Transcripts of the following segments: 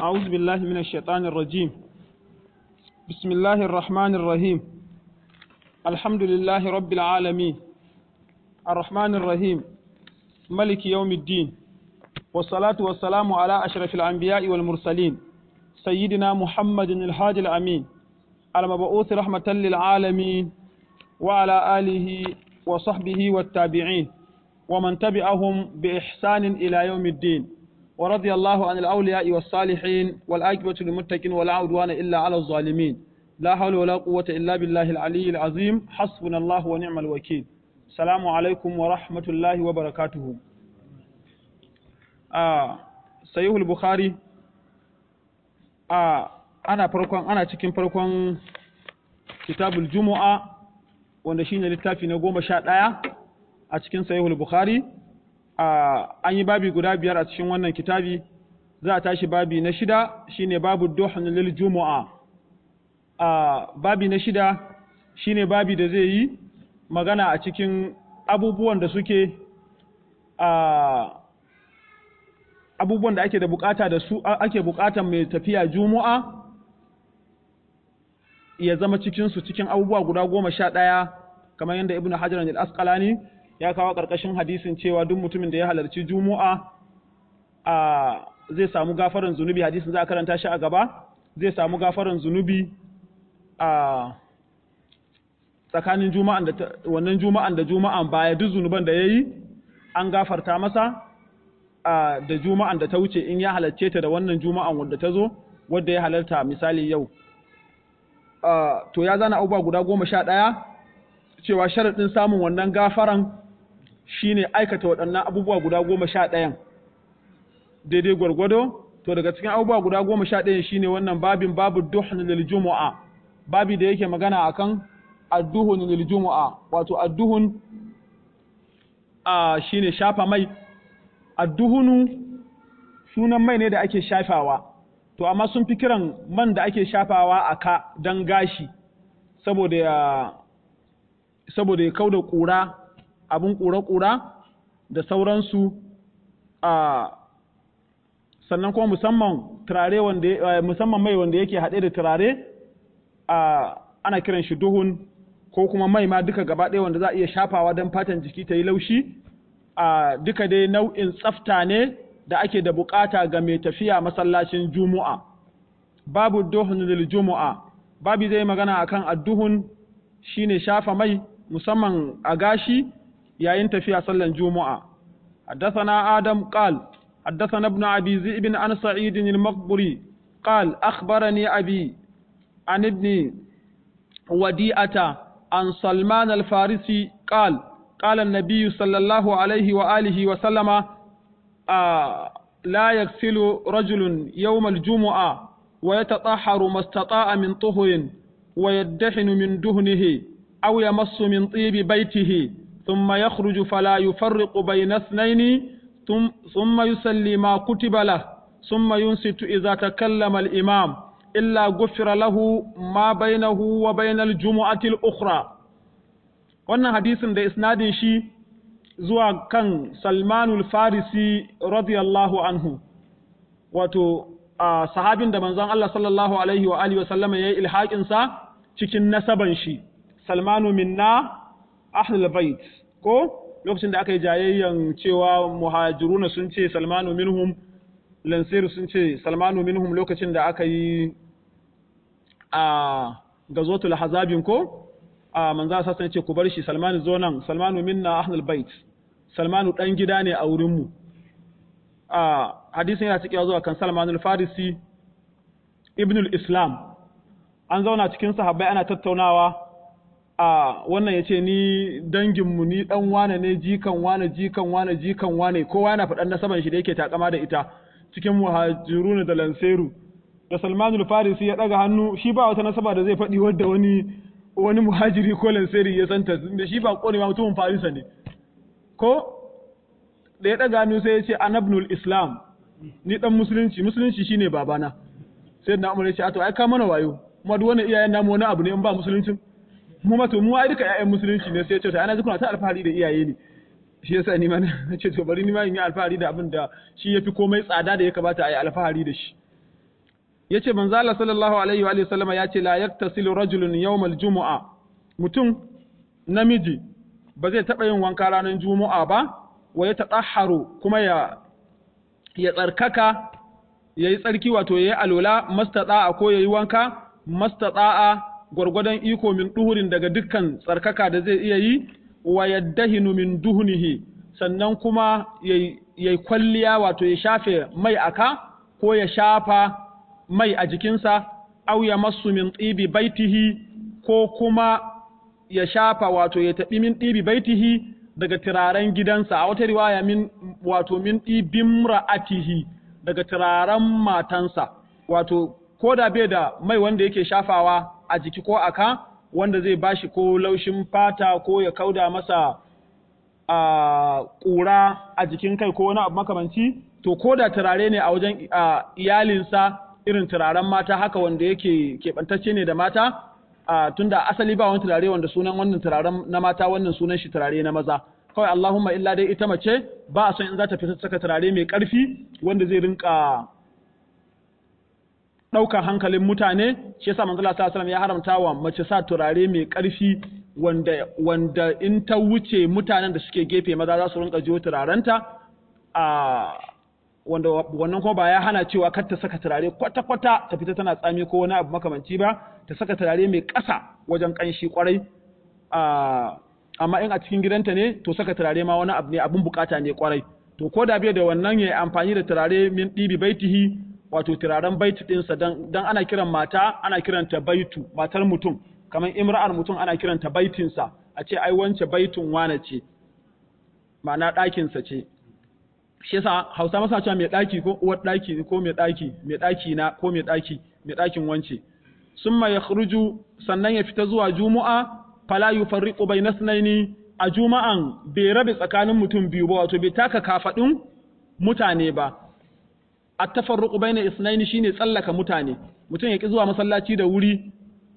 أعوذ بالله من الشيطان الرجيم بسم الله الرحمن الرحيم الحمد لله رب العالمين الرحمن الرحيم ملك يوم الدين والصلاة والسلام على أشرف الأنبياء والمرسلين سيدنا محمد الهادي الأمين المبعوث رحمة للعالمين وعلى آله وصحبه والتابعين ومن تبعهم بإحسان إلى يوم الدين ورضي الله عن الأولياء والصالحين والآكبة للمتقين ولا عدوان إلا على الظالمين لا حول ولا قوة إلا بالله العلي العظيم حسبنا الله ونعم الوكيل السلام عليكم ورحمة الله وبركاته آه سيوه البخاري آه أنا فرقون أنا cikin farkon kitabul jumu'a wanda shine littafi na goma sha ɗaya a cikin sahihul bukhari an yi babi guda biyar a cikin wannan kitabi za a tashi babi na shida shine babu duhun lil jumu'a babi na shida shine babi da zai yi magana a cikin abubuwan da suke abubuwan da ake da bukata da su ake bukatan mai tafiya jumu'a ya zama cikinsu cikin abubuwa guda goma sha ɗaya kamar yadda ibn hajar al-asqalani ya kawo ƙarƙashin hadisin cewa duk mutumin da ya halarci juma'a a zai samu gafaran zunubi hadisin za a karanta shi a gaba zai samu gafaran zunubi a tsakanin juma'an da wannan juma'an da juma'an baya duk zunuban da yayi an gafarta masa a da juma'an da ta wuce in ya halarce ta da wannan juma'an wanda ta zo wadda ya halarta misali yau to ya zana abubuwa guda goma sha ɗaya cewa sharaɗin samun wannan gafaran shine aikata waɗannan abubuwa guda goma sha ɗayan daidai gwargwado to daga cikin abubuwa guda goma sha ɗayan shine wannan babin babu duhun lil jumu'a babi da yake magana akan adduhun lil jumu'a wato adduhun a shine shafa mai adduhunu sunan mai ne da ake shafawa to amma sun fi kiran man da ake shafawa a ka don gashi saboda ya saboda ya kauda ƙura abin ƙura-ƙura da sauransu a sannan kuma musamman turare wanda musamman mai wanda yake haɗe da turare a ana kiran shi duhun ko kuma mai ma duka gaba ɗaya wanda za a iya shafawa don fatan jiki ta yi laushi a duka dai nau'in tsafta ne da ake da bukata ga mai tafiya masallacin juma'a babu duhun lil juma'a babu zai magana akan adduhun shine shafa mai musamman a gashi yayin tafiya sallan juma'a حدثنا آدم قال حدثنا ابن أبي ذئب عن سعيد المقبري قال أخبرني أبي عن ابن وديئة عن سلمان الفارسي قال قال النبي صلى الله عليه وآله وسلم آه لا يغسل رجل يوم الجمعة ويتطهر ما استطاع من طهر ويدحن من دهنه أو يمص من طيب بيته ثم يخرج فلا يفرق بين اثنين ثم يسلي ما كتب له ثم ينصت إذا تكلم الإمام إلا غفر له ما بينه وبين الجمعة الأخرى wannan hadisin da isnadin shi zuwa kan Salmanul Farisi radiyallahu anhu wato sahabin da manzon Allah sallallahu alaihi wa alihi wa sallama yayi ilhaqin sa cikin nasaban shi Salmanu minna ahlul bait ko lokacin da aka yi jayayyan cewa muhajiruna sun ce Salmanu minhum Lansir sun ce Salmanu minhum lokacin da aka yi a gazotul hazabin ko a manzo sassan ce ku bar shi Salmanu zo nan Salmanu minna ahlul bait Salmanu dan gida ne a wurin mu a hadisin yana cikin zuwa kan Salmanul Farisi Ibnul Islam an zauna cikin sahabbai ana tattaunawa a wannan ya ce ni danginmu ni dan wane ne jikan wane jikan wane jikan wane kowa yana faɗan nasaban shi da yake takama da ita cikin muhajiruna da lanseru da Salmanul Farisi ya daga hannu shi ba wata nasaba da zai faɗi wadda wani wani muhajiri ko lanseri ya santa da shi ba kone ma mutumin Farisa ne ko da ya daga hannu sai ya ce anabnul Islam ni dan musulunci musulunci shine babana sai na umar ya ce a to ai ka mana wayo kuma duk wani iyayen namu wani abu ne in ba musuluncin mu ma to mu ai duka ƴaƴan musulunci ne sai ya ce to ana ji kuna ta alfahari da iyaye ne shi yasa ni ma na ce to bari ni ma in yi alfahari da abin da shi yafi komai tsada da ya kamata a yi alfahari da shi yace manzo Allah sallallahu alaihi wa sallama yace la yaktasilu rajulun yawmal jumu'a mutum namiji ba zai taɓa yin wanka ranar juma'a ba wa ya taɗaharu kuma ya ya tsarkaka ya yi tsarki wato ya yi alola mastaɗa'a ko ya yi wanka mastaɗa'a gwargwadon iko min duhurin daga dukkan tsarkaka da zai iya yi wa yaddahinu min duhunihi sannan kuma ya yi kwalliya wato ya shafe mai aka ko ya shafa mai a jikinsa au ya masu min tsibi baitihi ko kuma ya shafa wato ya taɓi min ɗibi baitihi daga turaren gidansa a wata riwaya min wato min ɗibin ra'atihi daga turaren matansa wato ko da bai da mai wanda yake shafawa a jiki ko aka wanda zai bashi ko laushin fata ko ya kauda masa a ƙura a jikin kai ko wani abu makamanci to ko da turare ne a wajen iyalinsa irin turaren mata haka wanda yake keɓantacce ne da mata Uh, tunda asali ba wani turare wanda sunan wannan turaren na mata wannan sunan shi turare na maza kawai Allahumma illa dai ita mace ba a son in za ta fita saka turare mai ƙarfi wanda zai rinka ɗaukar hankalin mutane shi yasa manzo Allah sallallahu ya haramta wa mace sa turare mai ƙarfi wanda wanda in ta wuce mutanen da suke gefe maza za su rinka jiwo turarenta a wanda wannan kuma ba ya hana cewa kar ta saka turare kwata-kwata ta fita tana tsami ko wani abu makamanci ba ta saka turare mai ƙasa wajen ƙanshi kwarai amma in a cikin gidanta ne to saka turare ma wani abu ne abun bukata ne kwarai to ko da bai da wannan ya amfani da turare min ɗibi baitihi wato turaren baitu ɗinsa dan ana kiran mata ana kiranta baitu matar mutum kamar imra'ar mutum ana kiranta baitinsa a ce ai wance baitun wane ce ma'ana ɗakinsa ce shi yasa Hausa masa cewa mai daki ko uwar daki ko mai daki mai daki na ko mai daki mai dakin wance summa yakhruju sannan ya fita zuwa juma'a fala yufarriqu bayna sunaini a juma'an bai rabe tsakanin mutum biyu ba wato bai taka kafadin mutane ba at-tafarruqu bayna isnaini shine tsallaka mutane mutum ya ki zuwa masallaci da wuri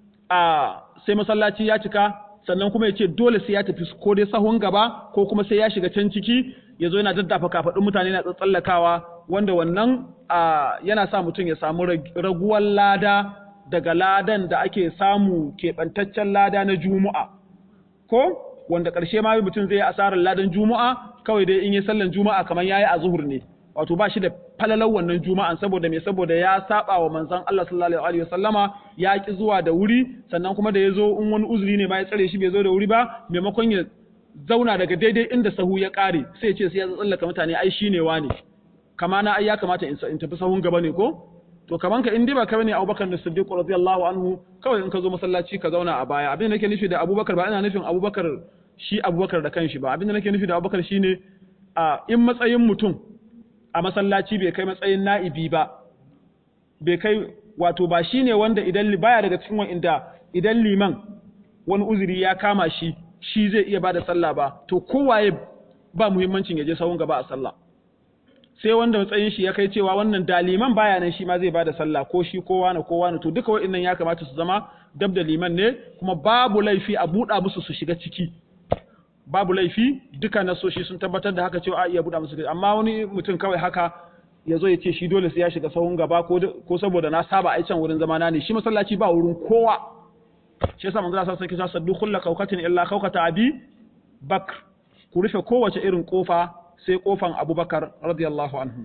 a sai masallaci ya cika sannan kuma ya ce dole sai ya tafi ko dai sahun gaba ko kuma sai ya shiga can ciki ya zo yana daddafa kafaɗin mutane na tsallakawa wanda wannan yana sa mutum ya samu raguwar lada daga ladan da ake samu keɓantaccen lada na juma'a ko wanda ƙarshe ma mutum zai yi asarar ladan juma'a kawai dai in yi sallan juma'a kamar yayi a zuhur ne wato ba shi da falalar wannan juma'an saboda me saboda ya saba wa manzon Allah sallallahu alaihi wasallama ya ki zuwa da wuri sannan kuma da ya zo in wani uzuri ne ma ya tsare shi bai zo da wuri ba maimakon ya zauna daga daidai inda sahu ya kare sai ce sai ya tsallaka mutane ai shine wane kama na ai ya kamata in tafi sahun gaba ne ko to kaman ka in dai ba ka bane Abubakar Siddiq radiyallahu anhu kawai in ka zo masallaci ka zauna a baya abin da nake nufi da Abubakar ba ina nufin Abubakar shi Abubakar da kanshi ba abin da nake nufi da Abubakar shine a in matsayin mutum a masallaci bai kai matsayin na'ibi ba bai kai wato ba shine wanda idan baya daga cikin wanda idan liman wani uzuri ya kama shi shi zai iya bada sallah ba to kowaye ba muhimmancin ya je sahun gaba a sallah sai wanda matsayin shi ya kai cewa wannan da liman baya nan shi ma zai bada sallah ko shi ko wani ko wani to duka wa'annan ya kamata su zama dab da liman ne kuma babu laifi a buɗa musu su shiga ciki babu laifi duka nasoshi sun tabbatar da haka cewa a iya buɗa musu amma wani mutum kawai haka ya zo ya ce shi dole sai ya shiga sahun gaba ko saboda na saba a can wurin zamana ne shi masallaci ba wurin kowa shi yasa manzo sallallahu alaihi wasallam saddu kullu kawkatin illa kawkata abi bakr ku rufe kowace irin kofa sai kofan abubakar radiyallahu anhu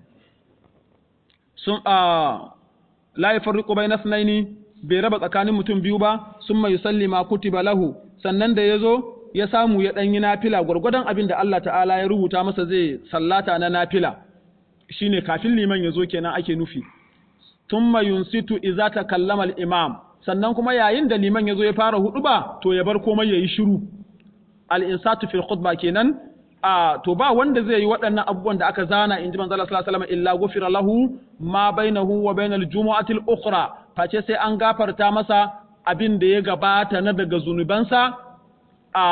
sun a la yafarriqu bayna ithnaini bai raba tsakanin mutum biyu ba summa yusalli ma kutiba lahu sannan da yazo ya samu ya ɗan yi nafila gwargwadon abin da Allah ta'ala ya rubuta masa zai sallata na nafila shine kafin liman ya zo kenan ake nufi thumma yunsitu idza takallama al-imam sannan kuma yayin da liman ya zo ya fara huduba to ya bar komai yayi shiru al-insatu fil khutba kenan a to ba wanda zai yi waɗannan abubuwan da aka zana inji manzo Allah sallallahu alaihi wasallam illa ghufira lahu ma bainahu wa bainal jumu'ati al-ukhra face sai an gafarta masa abin da ya gabata na daga zunubansa a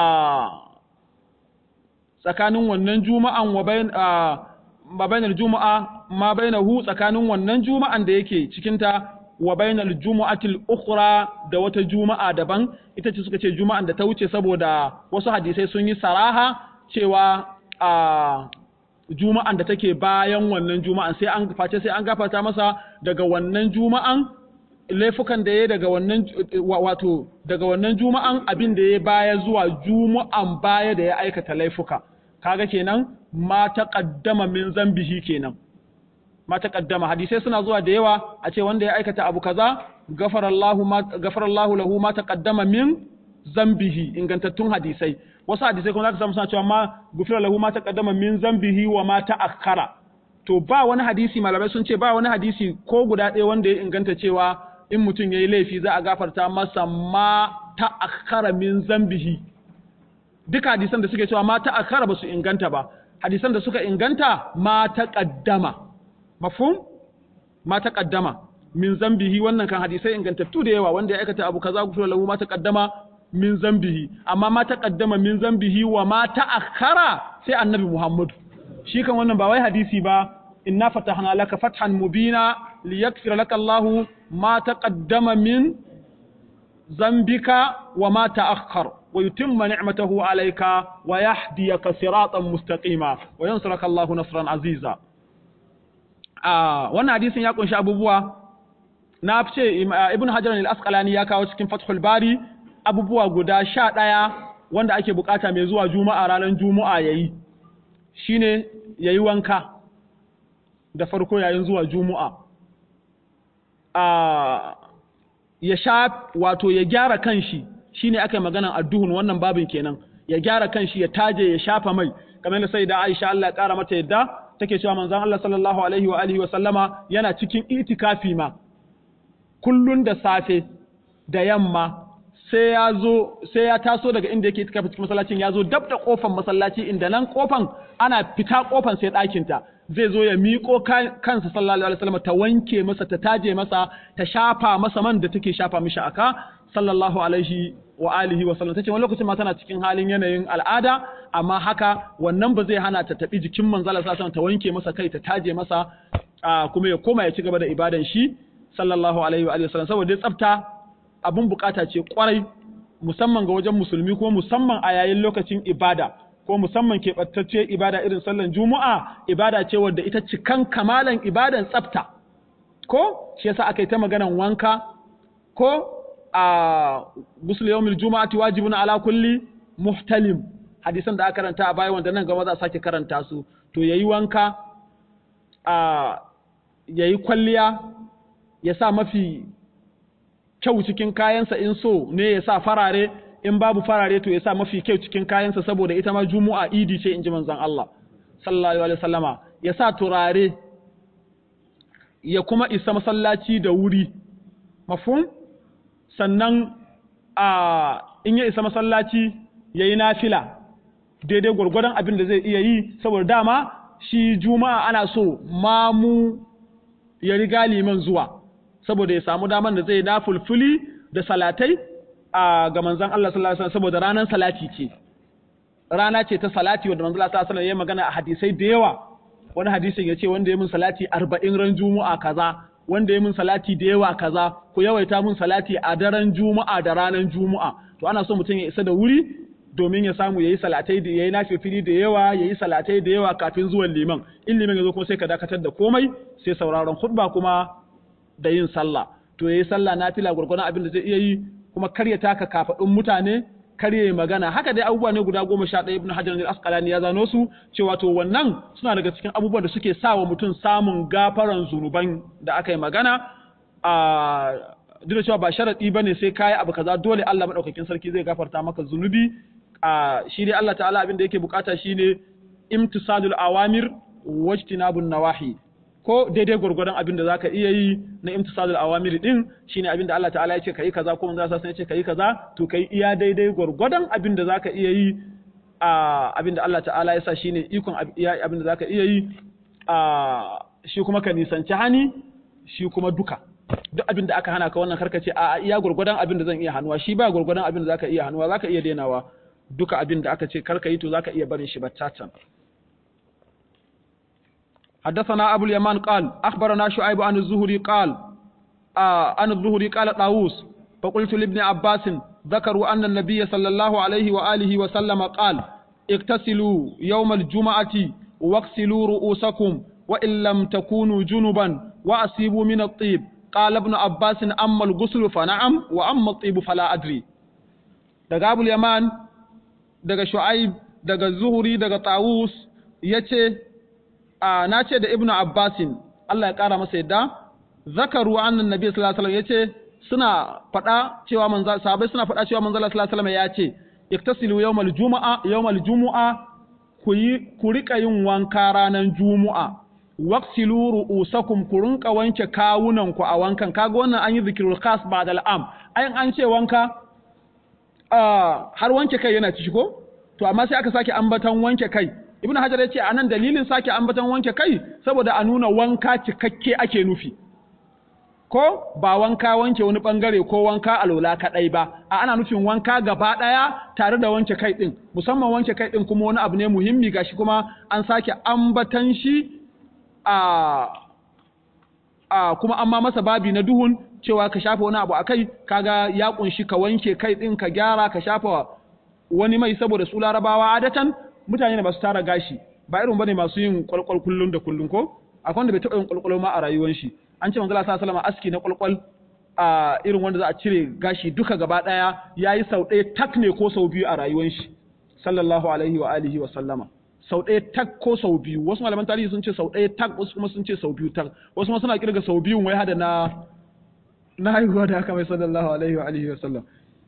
tsakanin wannan juma'an wa bain ma bainal juma'a ma bainahu tsakanin wannan juma'an da yake cikin ta wa bainal jumu'atil ukhra da wata juma'a daban ita ce suka ce juma'an da ta wuce saboda wasu hadisai sun yi saraha cewa a juma'an da take bayan wannan juma'an sai an face sai an gafarta masa daga wannan juma'an laifukan da ya daga wannan wato daga wannan juma'an abin da ya baya zuwa juma'an baya da ya aikata laifuka kaga kenan ma taqaddama min zambihi kenan ma taqaddama hadisai suna zuwa da yawa a ce wanda ya aikata abu kaza gafarallahu ma gafarallahu lahu ma taqaddama min zambihi ingantattun hadisai wasu hadisai kuma zaka samu suna cewa ma gufira lahu ma taqaddama min zambihi wa ma ta'akhkhara to ba wani hadisi malamai sun ce ba wani hadisi ko guda ɗaya wanda ya inganta cewa in mutum yayi laifi za a gafarta masa ma ta'akhkhara min zambihi duka hadisan da suke cewa ma ta'akhkhara ba su inganta ba hadisan da suka inganta ma taqaddama mafhum ma taqaddama min zambihi wannan kan hadisai ingantattu da yawa wanda ya aikata abu kaza gufira lahu ma taqaddama min zambihi amma ma taqaddama min zambihi wa ma ta'akhkhara sai annabi Muhammad shi kan wannan ba wai hadisi ba inna fatahna laka fathan mubina liyaghfira laka Allah ma taqaddama min zambika wa ma ta'akhkhar wa yutimma ni'matahu alayka wa yahdiyaka siratan mustaqima wa yansuraka Allah nasran aziza ah wannan hadisin ya kunshi abubuwa na ce ibn hajar al-asqalani ya kawo cikin fathul bari abubuwa guda sha ɗaya wanda ake bukata mai zuwa juma'a ranar juma'a yayi shine yayi wanka da farko yayin zuwa juma'a a ya sha wato ya gyara kanshi shine aka yi maganan adduhun wannan babin kenan ya gyara kanshi ya taje ya shafa mai kamar da sai da Aisha Allah ya kara mata yadda take cewa manzon Allah sallallahu alaihi wa alihi wa sallama yana cikin itikafi ma kullun da safe da yamma sai ya zo sai ya taso daga inda yake itikafi cikin masallacin ya zo dab da kofan masallaci inda nan kofan ana fita kofan sai ɗakin ta zai zo ya miƙo kansa sallallahu alaihi wasallam ta wanke masa ta taje masa ta shafa masa man da take shafa mishi aka sallallahu alaihi wa alihi wa sallam tace wani lokacin ma tana cikin halin yanayin al'ada amma haka wannan ba zai hana ta tabi jikin manzala sallallahu ta wanke masa kai ta taje masa kuma ya koma ya ci gaba da ibadan shi sallallahu alaihi wa alihi wa sallam saboda tsafta abun bukata ce kwarai musamman ga wajen musulmi ko musamman a yayin lokacin ibada ko musamman keɓantacciyar ibada irin sallan juma'a ibada ce wadda ita cikan kamalan ibadan tsafta ko shi yasa aka yi ta maganan wanka ko a gusul yawmil juma'ati wajibun ala kulli muhtalim hadisan da aka karanta a baya wanda nan gaba za a sake karanta su to yayi wanka a yayi kwalliya ya sa mafi kyau cikin kayansa in so ne ya sa farare in babu farare to ya sa mafi kyau cikin kayansa saboda ita ma juma'a idi ce in ji manzon Allah sallallahu alaihi wasallama ya sa turare ya kuma isa masallaci da wuri mafhum sannan a in ya isa masallaci yayi nafila daidai gwargwadon abin da zai iya yi saboda dama shi juma'a ana so mamu ya riga liman zuwa saboda ya samu daman da zai na fulfuli da salatai a ga manzon Allah sallallahu alaihi wasallam saboda ranar salati ce rana ce ta salati wanda manzon Allah sallallahu alaihi wasallam ya magana a hadisai da yawa wani hadisin ya ce wanda ya mun salati 40 ran juma'a kaza wanda ya mun salati da yawa kaza ku yawaita mun salati a daren juma'a da ranar juma'a to ana so mutum ya isa da wuri domin ya samu yayi salatai da yayi nafifili da yawa yayi salatai da yawa kafin zuwan liman in liman ya zo kuma sai ka dakatar da komai sai sauraron khutba kuma da yin sallah to yayi sallah nafila gurgurdan abin da zai iya yi kuma kar ya taka kafadun mutane kar ya magana haka dai abubuwa ne guda goma sha ɗaya ibn hajar al-asqalani ya zano su cewa to wannan suna daga cikin abubuwan da suke sa wa mutum samun gafaran zunuban da aka yi magana a duk da cewa ba sharadi bane sai kai abu kaza dole Allah madaukakin sarki zai gafarta maka zunubi a shi dai Allah ta'ala abin da yake bukata shine imtisalul awamir wajtinabun nawahi ko daidai gwargwadon abin da zaka iya yi na imtisalul awamir din shine abin da Allah ta'ala ya ce kai kaza ko manzo sallallahu ya ce kai kaza to kai iya daidai gwargwadon abin da zaka iya yi a abin da Allah ta'ala ya sa shine ikon abin da zaka iya yi a shi kuma ka nisanci hani shi kuma duka duk abin da aka hana ka wannan karka ce a iya gwargwadon abin da zan iya hannuwa shi ba gwargwadon abin da zaka iya hannuwa zaka iya denawa duka abin da aka ce karka yi to zaka iya barin shi battatan حدثنا أبو اليمان قال أخبرنا شعيب عن الزهري قال آه عن الزهري قال طاووس فقلت لابن عباس ذكروا أن النبي صلى الله عليه وآله وسلم قال اغتسلوا يوم الجمعة واغسلوا رؤوسكم وإن لم تكونوا جنبا وأصيبوا من الطيب qala ibn abbas amma al-ghusl fa na'am wa amma at-tib fala adri daga abul yaman daga shu'aib daga zuhuri daga tawus yace a nace da ibn abbas Allah ya kara masa yadda zakaru annan nabi sallallahu alaihi wasallam yace suna faɗa cewa manzo sahabbai suna faɗa cewa manzo sallallahu alaihi wasallam yace iktasilu yawmal jumu'a yawmal jumu'a ku yi ku rika yin wanka ranar juma'a waqsilu ru'usakum ku rinka wanke kawunan ku a wankan kaga wannan an yi zikrul khas ba'da al'am ayin an ce wanka har wanke kai yana ciki ko to amma sai aka sake ambatan wanke kai ibnu hajar ya ce anan dalilin sake ambatan wanke kai saboda a nuna wanka cikakke ake nufi ko ba wanka wanke wani bangare ko wanka alola kadai ba a ana nufin wanka gaba daya tare da wanke kai din musamman wanke kai din kuma wani abu ne muhimmi gashi kuma an sake ambatan shi a a kuma amma masa babi na duhun cewa ka shafa wani abu akai kaga ya kunshi ka wanke kai din ka gyara ka shafa wani mai saboda su larabawa adatan mutane ne masu tara gashi ba irin bane masu yin kwalkwal kullun da kullun ko akwai wanda bai taɓa yin kwalkwal ma a rayuwar shi an ce manzo Allah sallallahu alaihi aski na kwalkwal a irin wanda za a cire gashi duka gaba daya yayi sau ɗaya tak ne ko sau biyu a rayuwar shi sallallahu alaihi wa alihi wa sallama sau ɗaya tak ko sau biyu wasu malaman tarihi sun ce sau ɗaya tak wasu kuma sun ce sau biyu tak wasu kuma suna kirga sau biyu wai hada na na haihuwa da aka mai sallallahu alaihi wa alihi wa sallam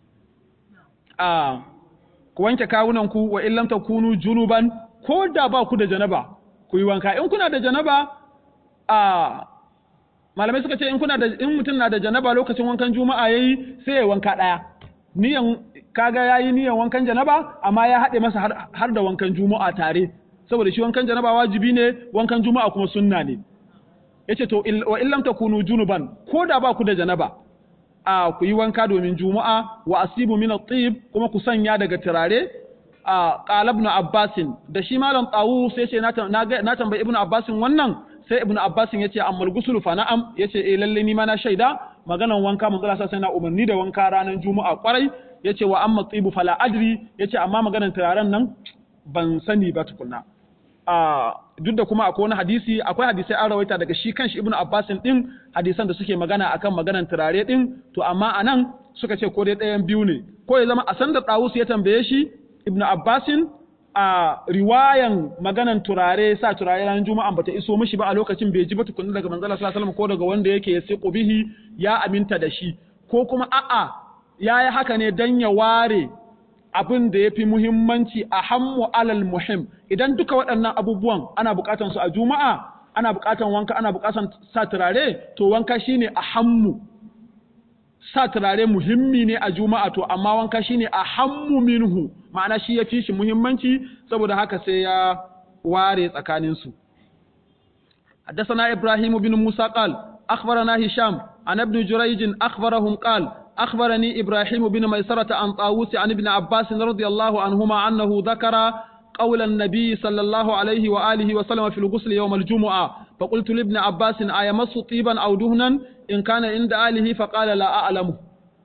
a ku wanke kawunan ku wa illam takunu junuban ko da ba ku da janaba ku yi wanka in kuna da janaba a malamai suka ce in kuna da in mutum na da janaba lokacin wankan juma'a yayi sai ya wanka daya niyan kaga yayi niyan wankan janaba amma ya haɗe masa har, da wankan juma'a tare saboda shi wankan janaba wajibi ne wankan juma'a kuma sunna ne yace to wa illam takunu junuban ko da ba ku da janaba a ku yi wanka domin juma'a wa asibu min at-tib kuma ku sanya daga turare a qala ibn abbasin da shi malam tawu sai ce na tambayi ibn abbasin wannan sai ibnu abbas ya ce ammal gusulu fa na'am ya ce eh lalle ni ma na shaida maganan wanka manzo Allah sai na umarni da wanka ranar juma'a kwarai ya ce wa amma tsibu fala adri ya ce amma maganan turaren nan ban sani ba tukunna a duk da kuma akwai wani hadisi akwai hadisai an rawaita daga shi kanshi ibnu abbas din hadisan da suke magana akan maganan turare din to amma anan suka ce ko dai ɗayan biyu ne ko ya zama a san da Tawus ya tambaye shi ibnu abbasin a riwayan maganan turare sa turare ranar juma'a bata iso mishi ba a lokacin bai ji ba tukunna daga manzala sallallahu alaihi ko daga wanda yake siqu bihi ya aminta da shi ko kuma a'a yayi haka ne dan ya ware abin da yafi muhimmanci a hammu alal muhim idan duka waɗannan abubuwan ana buƙatan su a juma'a ana buƙatan wanka ana buƙatan sa turare to wanka shine a hammu sa turare muhimmi ne a juma'a to amma wanka shine a hammu minhu ma'ana shi ya fi shi muhimmanci saboda haka sai ya ware tsakaninsu حدثنا إبراهيم بن موسى قال أخبرنا هشام عن ابن جريج أخبرهم قال أخبرني إبراهيم بن ميسرة عن طاووس عن ابن عباس رضي الله عنهما أنه ذكر قول النبي صلى الله عليه وآله وسلم في الغسل يوم الجمعة فقلت لابن عباس أيمس طيبا أو دهنا إن كان عند آله فقال لا أعلمه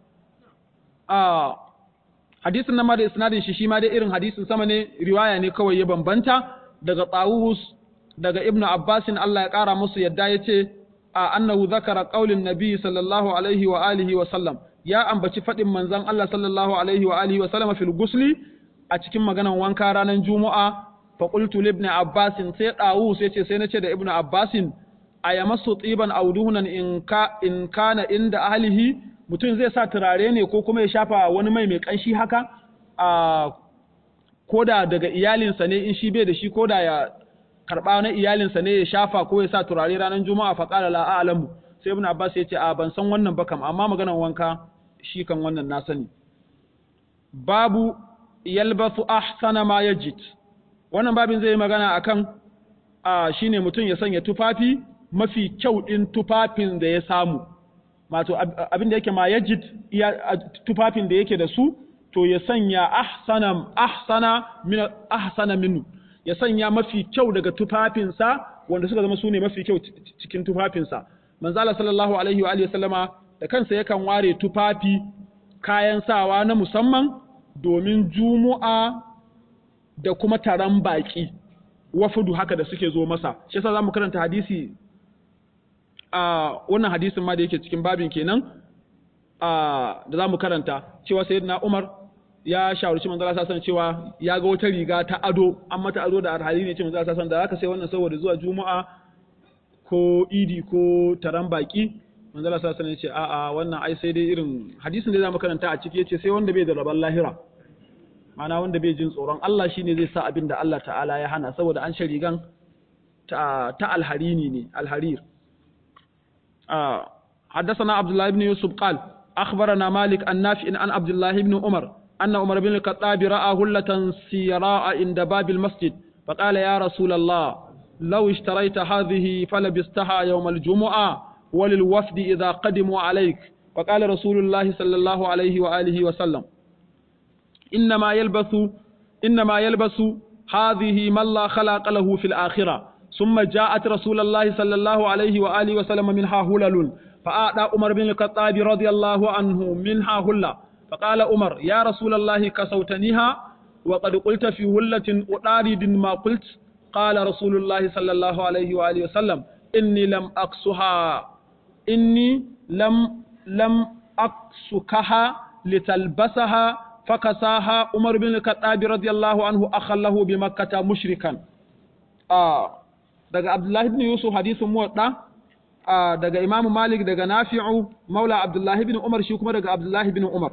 آه hadisin nan ma da isnadin shi shi ma dai irin hadisin sama ne riwaya ne kawai ya bambanta daga Tawus daga Ibn Abbasin Allah ya kara musu yadda yace a annahu zakara qaulin nabi sallallahu alaihi wa alihi wa sallam ya ambaci fadin manzon Allah sallallahu alaihi wa alihi wa sallam fil gusli a cikin maganan wanka ranar Juma'a fa qultu li ibn Abbasin sai Tawus yace sai nace da Ibn Abbasin ayamassu tiban aw duhnan in ka in kana inda ahlihi mutum zai sa turare ne ko kuma ya shafa wani mai mai ƙanshi haka a koda daga iyalinsa ne in shi bai da shi koda ya karɓa na iyalinsa ne ya shafa ko ya sa turare ranar juma'a fa qala la a'lamu sai ibn abbas ya ce a ban san wannan ba kam amma maganar wanka shi kan wannan na sani babu yalbasu ahsana ma yajid wannan babin zai yi magana akan a shine mutum ya sanya tufafi mafi kyau din tufafin da ya samu wato abin da yake ma yajid tufafin da yake da su to ya sanya ahsana ahsana min ahsana minhu ya sanya mafi kyau daga tufafinsa wanda suka zama su ne mafi kyau cikin tufafinsa manzo Allah sallallahu alaihi wa alihi sallama da kansa yakan ware tufafi kayan sawa na musamman domin jumu'a da kuma taron baki wafudu haka da suke zo masa shi yasa zamu karanta hadisi a wannan hadisin ma da yake cikin babin kenan a da zamu karanta cewa sayyidina Umar ya shawarci manzo Allah sallallahu cewa ya ga wata riga ta ado an mata ado da alhali ne ce manzo Allah sallallahu da haka sai wannan saboda zuwa juma'a ko idi ko taron baki manzo Allah sallallahu alaihi ce a'a wannan ai sai dai irin hadisin da zamu karanta a ciki yace sai wanda bai da rabon lahira ma'ana wanda bai jin tsoron Allah shine zai sa abin da Allah ta'ala ya hana saboda an sharigan ta ta alharini ne alharir حدثنا عبد الله بن يوسف قال أخبرنا مالك النافع عن عبد الله بن عمر أن عمر بن الخطاب رأى هلة سيراء عند باب المسجد فقال يا رسول الله لو اشتريت هذه فلبستها يوم الجمعة وللوفد إذا قدموا عليك فقال رسول الله صلى الله عليه وآله وسلم إنما يلبس إنما يلبس هذه من لا خلاق له في الآخرة ثم جاءت رسول الله صلى الله عليه وآله وسلم منها هلل فأعطى عمر بن الخطاب رضي الله عنه منها هلة فقال عمر يا رسول الله كسوتنيها وقد قلت في هلة أطارد ما قلت قال رسول الله صلى الله عليه وآله وسلم إني لم أقصها إني لم لم أقصكها لتلبسها فكساها عمر بن الخطاب رضي الله عنه أخله بمكة مشركا آه daga Abdullahi ibn Yusuf hadisin muwadda daga Imam Malik daga Nafi'u Maula Abdullahi ibn Umar shi kuma daga Abdullahi ibn Umar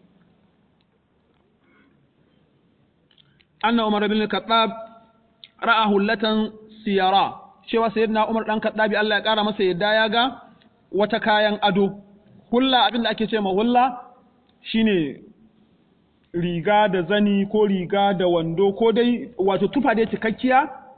anna Umar ibn Khattab ra'a hullatan siyara cewa sayyidina Umar dan Khattabi Allah ya kara masa yadda ya ga wata kayan ado hulla abin da ake ce ma hulla shine riga da zani ko riga da wando ko dai wato tufa dai cikakkiya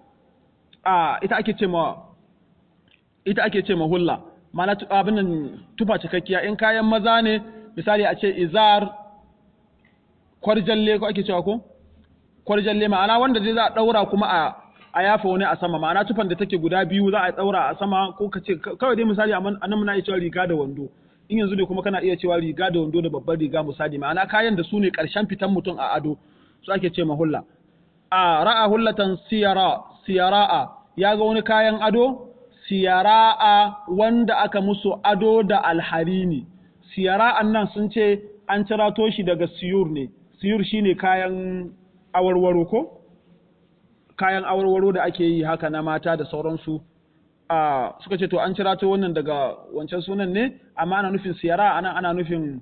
a ita ake ce ma ita ake ce ma hulla ma'ana abin nan tufa cikakkiya in kayan maza ne misali a ce izar kwarjalle ko ake cewa ko kwarjalle ma'ana wanda dai za a daura kuma a a yafa wani a sama ma'ana tufan da take guda biyu za a daura a sama ko ka ce kawai dai misali a nan muna iya cewa riga da wando in yanzu ne kuma kana iya cewa riga da wando da babbar riga misali ma'ana kayan da su ne karshen fitan mutum a ado su ake ce ma hulla a ra'a hullatan siyara siyara'a ya ga wani kayan ado siyara'a wanda aka musu ado da alharini siyara'an nan sun ce an cirato shi daga siyur ne siyur shine kayan awarwaro ko kayan awarwaro da ake yi haka na mata da sauransu a suka ce to an cirato wannan daga wancan sunan ne amma ana nufin siyara ana ana nufin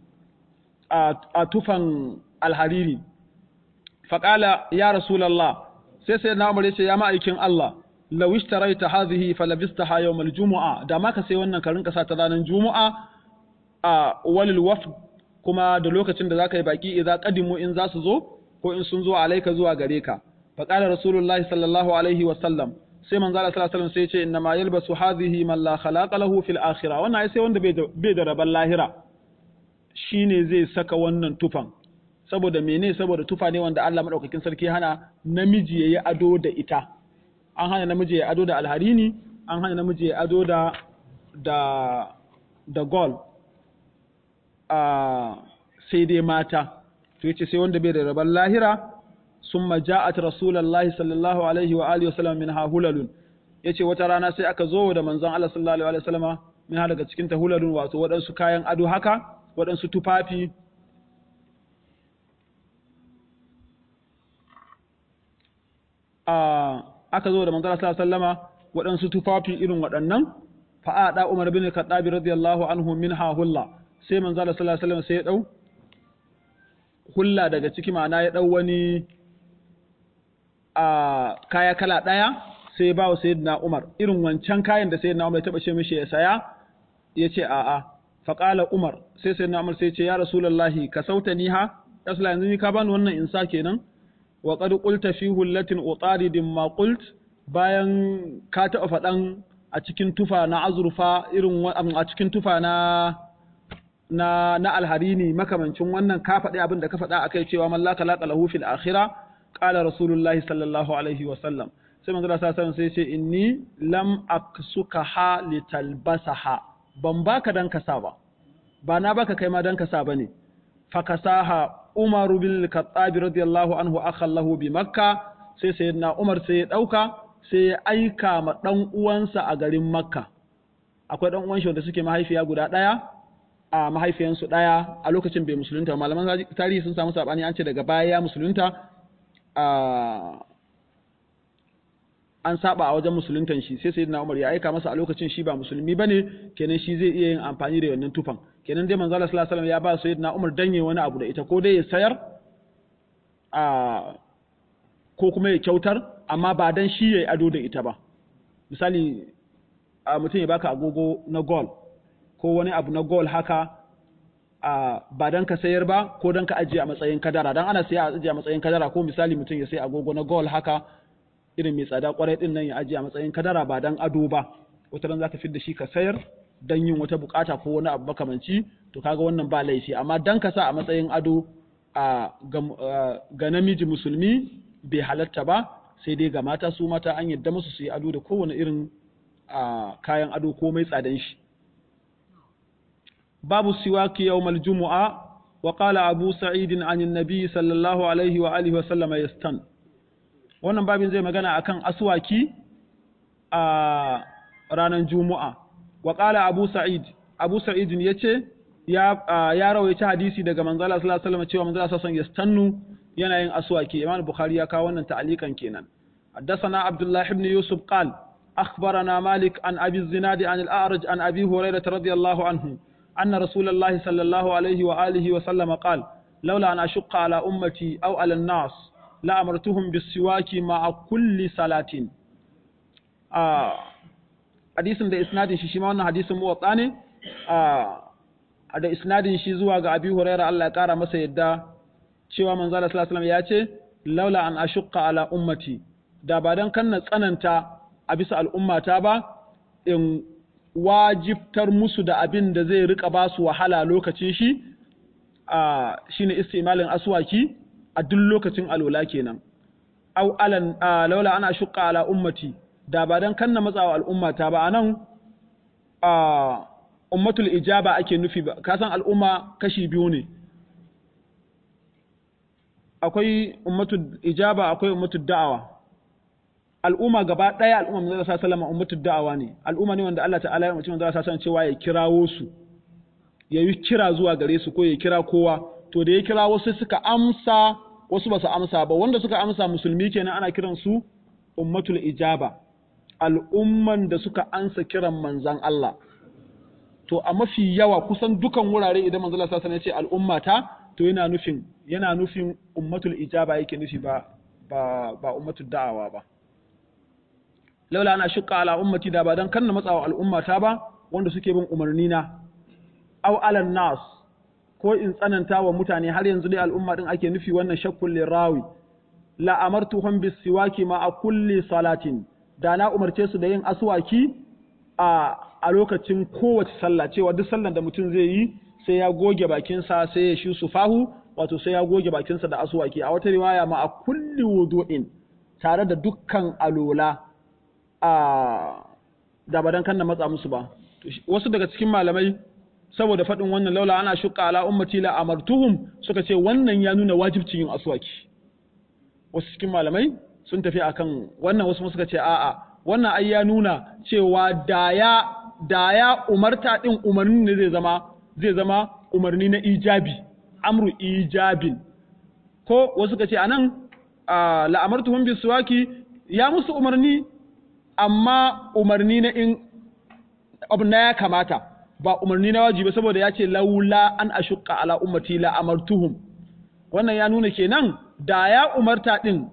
a tufan alhariri faƙala ya rasulallah sai sai na umar ya ce ya ma'aikin Allah law ishtaraita hadhihi falabistaha yawm aljumu'a da ma ka sai wannan ka rinka sa ta ranar jumu'a a walil wafd kuma da lokacin da zaka yi baki idza qadimu in za su zo ko in sun zo alaika zuwa gare ka fa qala rasulullahi sallallahu alaihi wa sallam sai manzo Allah sallallahu alaihi wasallam sai ya ce inna ma yalbasu hadhihi man la khalaqa lahu fil akhirah wannan ai sai wanda bai da raban lahira shine zai saka wannan tufan saboda mene saboda tufa ne wanda Allah madaukakin sarki hana namiji yayi ado da ita an hana namiji yayi ado da alharini an hana namiji yayi ado da da da gold a sai dai mata to yace sai wanda bai da raban lahira summa ja'at rasulullahi sallallahu alaihi wa alihi wasallam min hulalun yace wata rana sai aka zo da manzon Allah sallallahu alaihi wa sallama min ha daga cikin ta hulalun wato waɗansu kayan ado haka waɗansu tufafi aka zo da manzon Allah sallallahu alaihi wa sallama waɗansu tufafi irin waɗannan fa'ada Umar bin Khattab radiyallahu anhu minha hulla sai manzo Allah sallallahu alaihi wasallam sai ya dau hulla daga ciki ma'ana ya dau wani a kaya kala daya sai ya ba wa sayyidina Umar irin wancan kayan da sayyidina Umar ya taba ce mishi ya saya yace a a fa qala Umar sai sayyidina Umar sai ya ce ya rasulullahi ka sautani ha rasula yanzu ni ka bani wannan insa kenan wa qad qulta fi hullatin utaridin ma qult bayan ka taɓa faɗan a cikin tufa na azurfa irin a cikin tufa na na na alharini makamancin wannan ka faɗi abin da ka faɗa akai cewa man la talaqa lahu fil akhirah qala rasulullahi sallallahu alaihi wa sallam sai manzo Allah sallallahu sai ce inni lam aksukaha litalbasaha ban baka dan kasa ba ba na baka kai ma dan kasa bane fakasaha Umar bin Khattab radiyallahu anhu akhallahu bi Makka sai sayyidina Umar sai ya dauka sai ya aika ma dan uwansa a garin Makka akwai dan uwan shi wanda suke mahaifiya guda daya a mahaifiyansu daya a lokacin bai musulunta malaman tarihi sun samu sabani an ce daga baya ya musulunta an saba a wajen musuluntan shi sai sayyidina Umar ya aika masa a lokacin shi ba musulmi bane kenan shi zai iya yin amfani da wannan tufan kenan dai manzo Allah sallallahu alaihi wasallam ya ba sayyidina Umar danye wani abu da ita ko dai ya sayar a ko kuma ya kyautar amma ba dan shi yayi ado da ita ba misali a mutum ya baka agogo na gold ko wani abu na gold haka a ba dan ka sayar ba ko dan ka ajiye a matsayin kadara dan ana saya a ajiye a matsayin kadara ko misali mutum ya sai agogo na gold haka irin mai tsada kwarai din nan ya ajiye a matsayin kadara ba dan ado ba wata ran zaka da shi ka sayar dan yin wata bukata ko wani abu makamanci to kaga wannan ba laifi amma dan ka sa a matsayin ado a ga namiji musulmi bai halatta ba sai dai ga mata su mata an yadda musu su yi ado da kowane irin kayan ado ko mai tsadan shi babu siwaki yawmal jumu'a wa qala abu sa'id an annabi sallallahu alaihi wa alihi wa sallama yastan wannan babin zai magana akan aswaki a ranar juma'a wa qala abu sa'id abu sa'id yace ya ya rawaita hadisi daga manzo Allah sallallahu alaihi wasallam cewa manzo Allah sallallahu alaihi wasallam yastannu yana yin aswaki imam bukhari ya kawo wannan ta'alikan kenan حدثنا عبد الله بن يوسف قال أخبرنا مالك عن أبي الزناد عن الأعرج عن أبي هريرة رضي الله عنه أن رسول الله صلى الله عليه وآله وسلم قال لولا أن أشق على أمتي أو على الناس لأمرتهم بالسواك مع كل صلاة آه حديث ده إسناد شي ما wannan hadisin muwatta ne a da isnadin shi zuwa ga Abi Hurairah Allah ya kara masa yadda cewa manzo Allah sallallahu alaihi wasallam ya ce laula an ashqa ala ummati da ba dan kan na tsananta a bisa al'ummata ba in wajibtar musu da abin da zai rika ba su wahala lokacin shi a shine istimalin aswaki a duk lokacin alola kenan au alan laula ana shuqqa ala ummati da ba dan kanna matsawa al'ummata ba anan a ummatul ijaba ake nufi ba ka san al'umma kashi biyu ne akwai ummatul ijaba akwai ummatul da'awa al'umma gaba ɗaya al'umma manzo sallallahu alaihi ummatul da'awa ne al'umma ne wanda Allah ta'ala ya mutum manzo sallallahu alaihi cewa ya kirawo su ya yi kira zuwa gare su ko ya kira kowa to da ya kira wasu suka amsa wasu ba su amsa ba wanda suka amsa musulmi kenan ana kiran su ummatul ijaba al'umman da suka ansa kiran manzan Allah to a mafi yawa kusan dukan wurare idan manzo sallallahu alaihi ya ce al'ummata to yana nufin yana nufin ummatul ijaba yake nufi ba ba ba ummatul da'awa ba laula ana shuka ala ummati da ba dan kanna matsawa al'ummata ba wanda suke bin umarni na aw alan nas ko in tsananta wa mutane har yanzu dai al'umma din ake nufi wannan shakkul lirawi la amartuhum bis siwaki ma a kulli salatin da na umarce su da yin aswaki a a lokacin kowace sallah cewa duk sallan da mutum zai yi sai ya goge bakinsa sai ya shi sufahu wato sai ya goge bakinsa da aswaki a wata riwaya ma a kulli wudu'in tare da dukkan alola a da ba dan kan na matsa musu ba wasu daga cikin malamai saboda faɗin wannan laula ana shuka ala ummati la amartuhum suka ce wannan ya nuna wajibcin yin aswaki wasu cikin malamai sun tafi akan wannan wasu suka ce a'a wannan ai ya nuna cewa da ya da ya umarta din umarni ne zai zama zai zama umarni na ijabi amru ijabin ko wasu suka ce anan la amartuhum bisuwaki ya musu umarni amma umarni na in abu na ya kamata ba umarni na wajibi saboda ya ce laula an ashukka ala ummati la amartuhum wannan ya nuna kenan da ya umarta din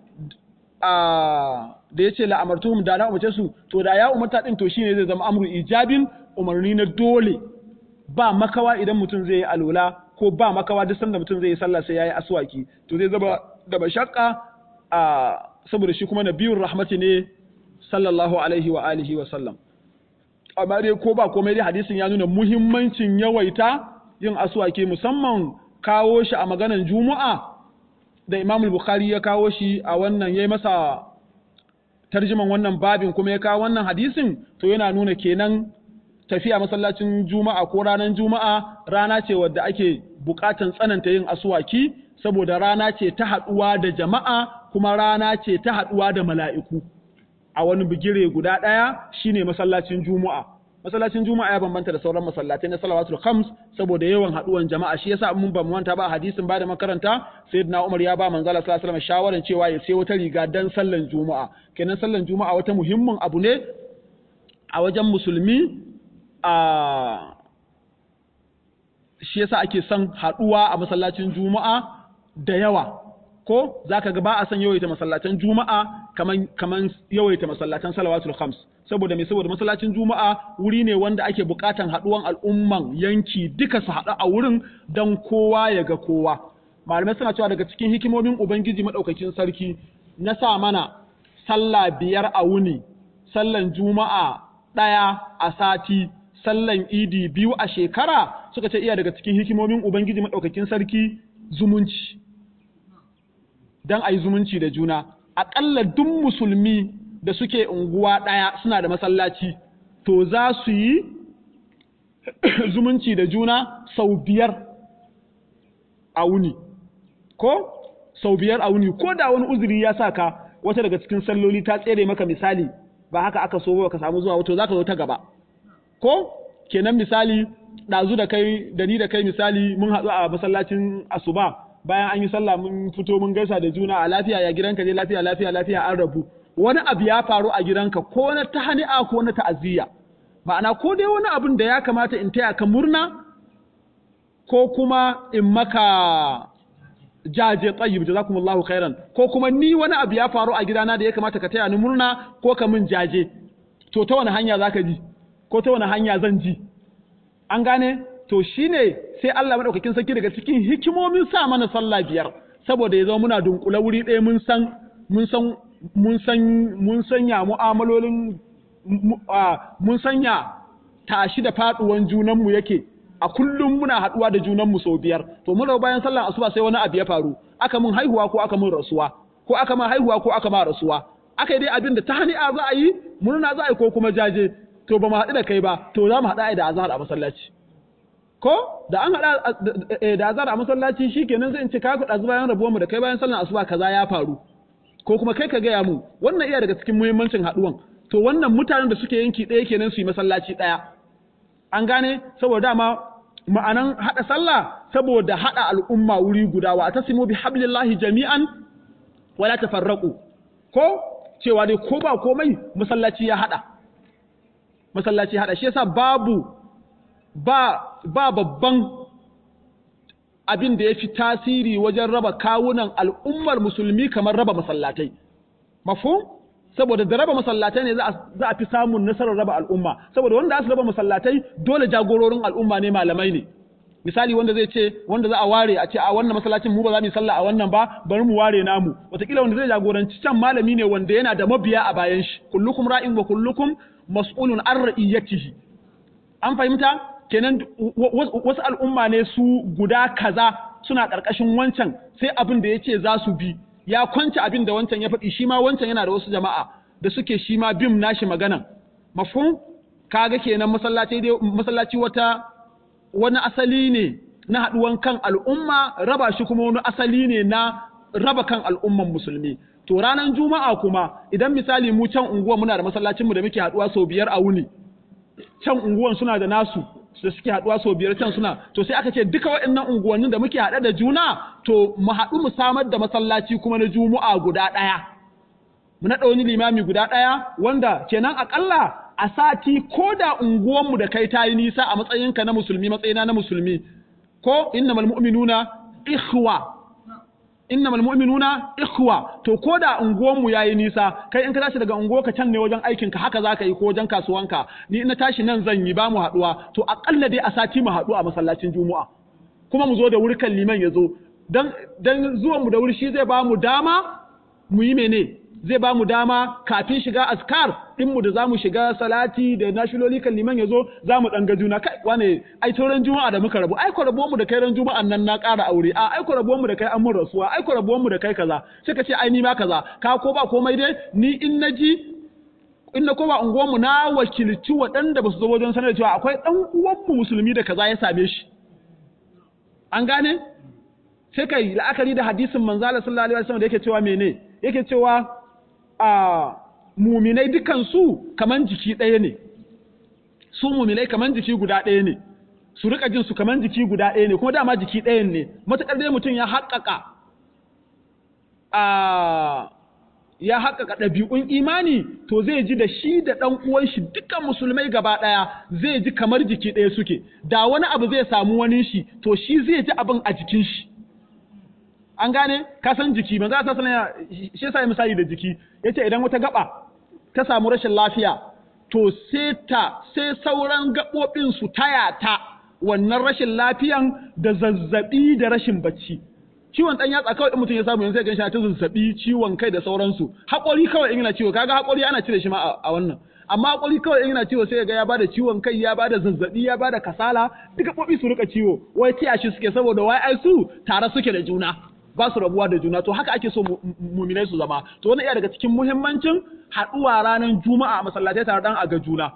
a da ya ce la amartuhum da na umarce su to da ya umarta din to shine zai zama amru ijabin umarni na dole ba makawa idan mutum zai yi alwala ko ba makawa duk sanda mutum zai yi sallah sai yayi aswaki to zai zama da mashakka a saboda shi kuma nabiyur rahmati ne sallallahu alaihi wa alihi wa sallam amma dai ko ba komai dai hadisin ya nuna muhimmancin yawaita yin aswaki musamman kawo shi a maganan juma'a da Imam Bukhari ya kawo shi a wannan yayi masa tarjiman wannan babin kuma ya kawo wannan hadisin to yana nuna kenan tafiya masallacin juma'a ko ranar juma'a rana ce wadda ake bukatan tsananta yin aswaki saboda rana ce ta haduwa da jama'a kuma rana ce ta haduwa da mala'iku a wani bigire guda ɗaya shine masallacin juma'a masallacin juma'a ya bambanta da sauran masallatai na salawatul khams saboda yawan haduwan jama'a shi yasa mun ba mu wanta ba hadisin ba da makaranta sayyidina Umar ya ba manzala sallallahu alaihi wasallam shawaran cewa ya sai wata riga dan sallan juma'a kenan sallan juma'a wata muhimmin abu ne a wajen musulmi a shi yasa ake son haduwa a masallacin juma'a da yawa ko zaka ga ba a son yawaita masallatan juma'a kaman kaman yawaita masallatan salawatul khams saboda me saboda masallacin juma'a wuri ne wanda ake bukatan haduwan al'umman yanki duka su haɗu a wurin dan kowa ya ga kowa malamai suna cewa daga cikin hikimomin ubangiji madaukakin sarki na sa mana sallah biyar a wuni sallan juma'a ɗaya a sati sallan idi biyu a shekara suka ce iya daga cikin hikimomin ubangiji madaukakin sarki zumunci dan ayi zumunci da juna aƙalla duk musulmi da suke unguwa ɗaya suna da masallaci to za su yi zumunci da juna sau biyar a wuni ko sau biyar a wuni ko da wani uzuri ya sa ka wata daga cikin salloli ta tsere maka misali ba haka aka so ba ka samu zuwa wato za ka zo ta gaba ko kenan misali ɗazu da kai da ni da kai misali mun haɗu a masallacin asuba bayan an yi sallah mun fito mun gaisa da juna a lafiya ya gidanka je lafiya lafiya lafiya an rabu wani abu ya faru a gidanka ko na tahani'a ko na ta'aziyya ma'ana ko dai wani abin da ya kamata in taya ka murna ko kuma in maka jaje tayyib jazakumullahu khairan ko kuma ni wani abu ya faru a gidana da ya kamata ka taya ni murna ko ka min jaje to ta wani hanya zaka ji ko ta wani hanya zan ji an gane to shine sai Allah madaukakin sarki daga cikin hikimomin sa mana sallah biyar saboda ya zama muna dunkule wuri ɗaya mun san mun san mun san mun sanya mu'amalolin mun sanya tashi da faduwan junanmu yake a kullum muna haduwa da junanmu sau biyar to mun bayan sallar asuba sai wani abu ya faru aka mun haihuwa ko aka mun rasuwa ko aka ma haihuwa ko aka ma rasuwa aka yi dai abin da ta hani'a za a yi murna za a yi ko kuma jaje to ba mu haɗu da kai ba to za mu haɗa da azhar a masallaci ko da an haɗa da azhar a masallaci shikenan zai in ce ka kuɗa bayan rabuwar mu da kai bayan sallar asuba kaza ya faru ko kuma kai ka gaya mu wannan iya daga cikin muhimmancin haɗuwan to wannan mutanen da suke yanki ɗaya kenan su yi masallaci ɗaya an gane saboda dama ma'anan haɗa sallah saboda haɗa al'umma wuri guda wa tasimu bi hablillahi jami'an wala tafarraqu ko cewa dai ko ba komai masallaci ya haɗa masallaci haɗa shi yasa babu ba ba babban abin da ya fi tasiri wajen raba kawunan al'ummar musulmi kamar raba masallatai. Mafu? Saboda da raba masallatai ne za a fi samun nasarar raba al'umma, saboda wanda za su raba masallatai dole jagororin al'umma ne malamai ne. Misali wanda zai ce, wanda za a ware a ce a wannan masallacin mu ba za mu yi sallah a wannan ba, bari mu ware namu. Wataƙila wanda zai jagoranci can malami ne wanda yana da mabiya a bayan shi. Kullukum ra'in wa kullukum mas'ulun an ra'iyatihi. An fahimta? kenan wasu al'umma ne su guda kaza suna ƙarƙashin wancan sai abin da ya ce za su bi ya kwance abin da wancan ya faɗi shi ma wancan yana da wasu jama'a da suke shi ma bim nashi maganan mafhum kaga kenan masallaci dai masallaci wata wani asali ne na haɗuwan kan al'umma raba shi kuma wani asali ne na raba kan al'umman musulmi to ranar juma'a kuma idan misali mu can unguwa muna da masallacinmu da muke haɗuwa sau biyar a wuni can unguwan suna da nasu da suke haduwa sau biyar can suna to sai aka ce duka waɗannan unguwannin da muke haɗe da juna to mu haɗu mu samar da masallaci kuma na juma'a guda ɗaya mu naɗa wani limami guda ɗaya wanda kenan aƙalla a sati ko da unguwanmu da kai ta yi nisa a matsayinka na musulmi matsayina na musulmi ko innamal mu'minuna ikhwa innamal mu'minuna ikhwa to ko da unguwanmu yayi nisa kai in ka tashi daga unguwa ka can ne wajen aikin ka haka zaka yi ko wajen kasuwanka ni in na tashi nan zan yi ba mu haduwa to akalla dai a sati mu haɗu a masallacin juma'a kuma mu zo da wuri kan liman ya zo dan dan zuwan mu da wuri shi zai ba mu dama mu yi mene zai ba mu dama kafin shiga askar mu da za mu shiga salati da nashiloli kan liman ya zo za mu ɗan ga juna kai wane ai tauran juma'a da muka rabu ai ko rabuwan mu da kai ran juma'an nan na ƙara aure a ai ko rabuwan mu da kai an mun rasuwa ai ko rabuwan mu da kai kaza sai ka ce ai ni ma kaza ka ko ba komai dai ni in na ji in na koma unguwan mu na wakilci waɗanda ba su zo wajen sanar da cewa akwai ɗan uwan mu musulmi da kaza ya same shi an gane sai kai la'akari da hadisin manzala sallallahu alaihi wasallam da yake cewa mene yake cewa a muminai dukansu kaman jiki ɗaya ne su muminai kaman jiki guda ɗaya ne su rika jin su kaman jiki guda ɗaya ne kuma dama jiki ɗayan ne matuƙar dai mutum ya haƙƙaƙa a ya haƙƙaƙa ɗabi'un imani to zai ji da shi da ɗan uwan shi dukkan musulmai gaba ɗaya zai ji kamar jiki ɗaya suke da wani abu zai samu wani shi to shi zai ji abin a jikin shi an gane ka san jiki manzo Allah sallallahu alaihi shi yasa misali da jiki yace idan wata gaba ta samu rashin lafiya to sai ta sai sauran gabobin su taya ta wannan rashin lafiyan da zazzabi da rashin bacci ciwon dan yatsa kawai mutum ya samu yanzu ya ganshi ta zazzabi ciwon kai da sauransu haƙori kawai in yana ciwo kaga haƙori ana cire shi ma a wannan amma haƙori kawai in yana ciwo sai ga ya bada ciwon kai ya bada zazzabi ya bada kasala duka bobi su rika ciwo wai tiya shi suke saboda wai ai su tare suke da juna ba su rabuwa da juna to haka ake so muminai su zama to wannan iya daga cikin muhimmancin haɗuwa ranar juma'a a masallatai tare dan a ga juna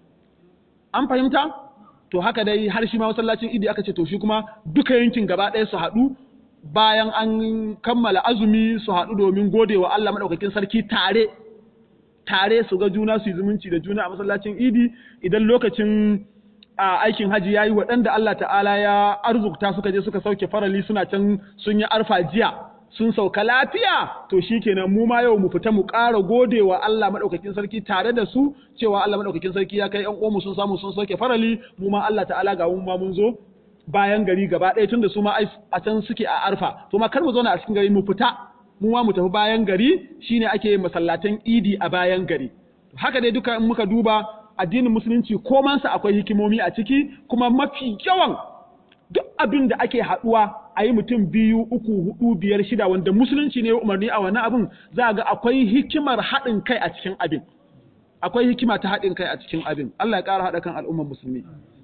an fahimta to haka dai har shi ma masallacin idi aka ce to shi kuma duka yankin gaba ɗaya su haɗu bayan an kammala azumi su haɗu domin gode wa Allah maɗaukakin sarki tare tare su ga juna su yi zumunci da juna a masallacin idi idan lokacin a aikin haji yayi waɗanda Allah ta'ala ya arzukta suka je suka sauke farali suna can sun yi arfa jiya sun sauka lafiya to shikenan mu ma yau mu fita mu ƙara gode wa Allah madaukakin sarki tare da su cewa Allah madaukakin sarki ya kai ƴan uwanmu sun samu sun sauke farali mu ma Allah ta'ala ga mu ma mun zo bayan gari gaba ɗaya tunda su ma a can suke a arfa to ma kar mu zauna a cikin gari mu fita mu ma mu tafi bayan gari shine ake masallatan idi a bayan gari haka dai duka in muka duba addinin musulunci komansa akwai hikimomi a ciki kuma mafi yawan duk abin da ake haɗuwa a yi mutum biyu uku hudu biyar shida wanda musulunci ne umarni a wani abin za ga akwai hikimar haɗin kai a cikin abin akwai hikima ta haɗin kai a cikin abin Allah ya ƙara haɗa kan al'ummar musulmi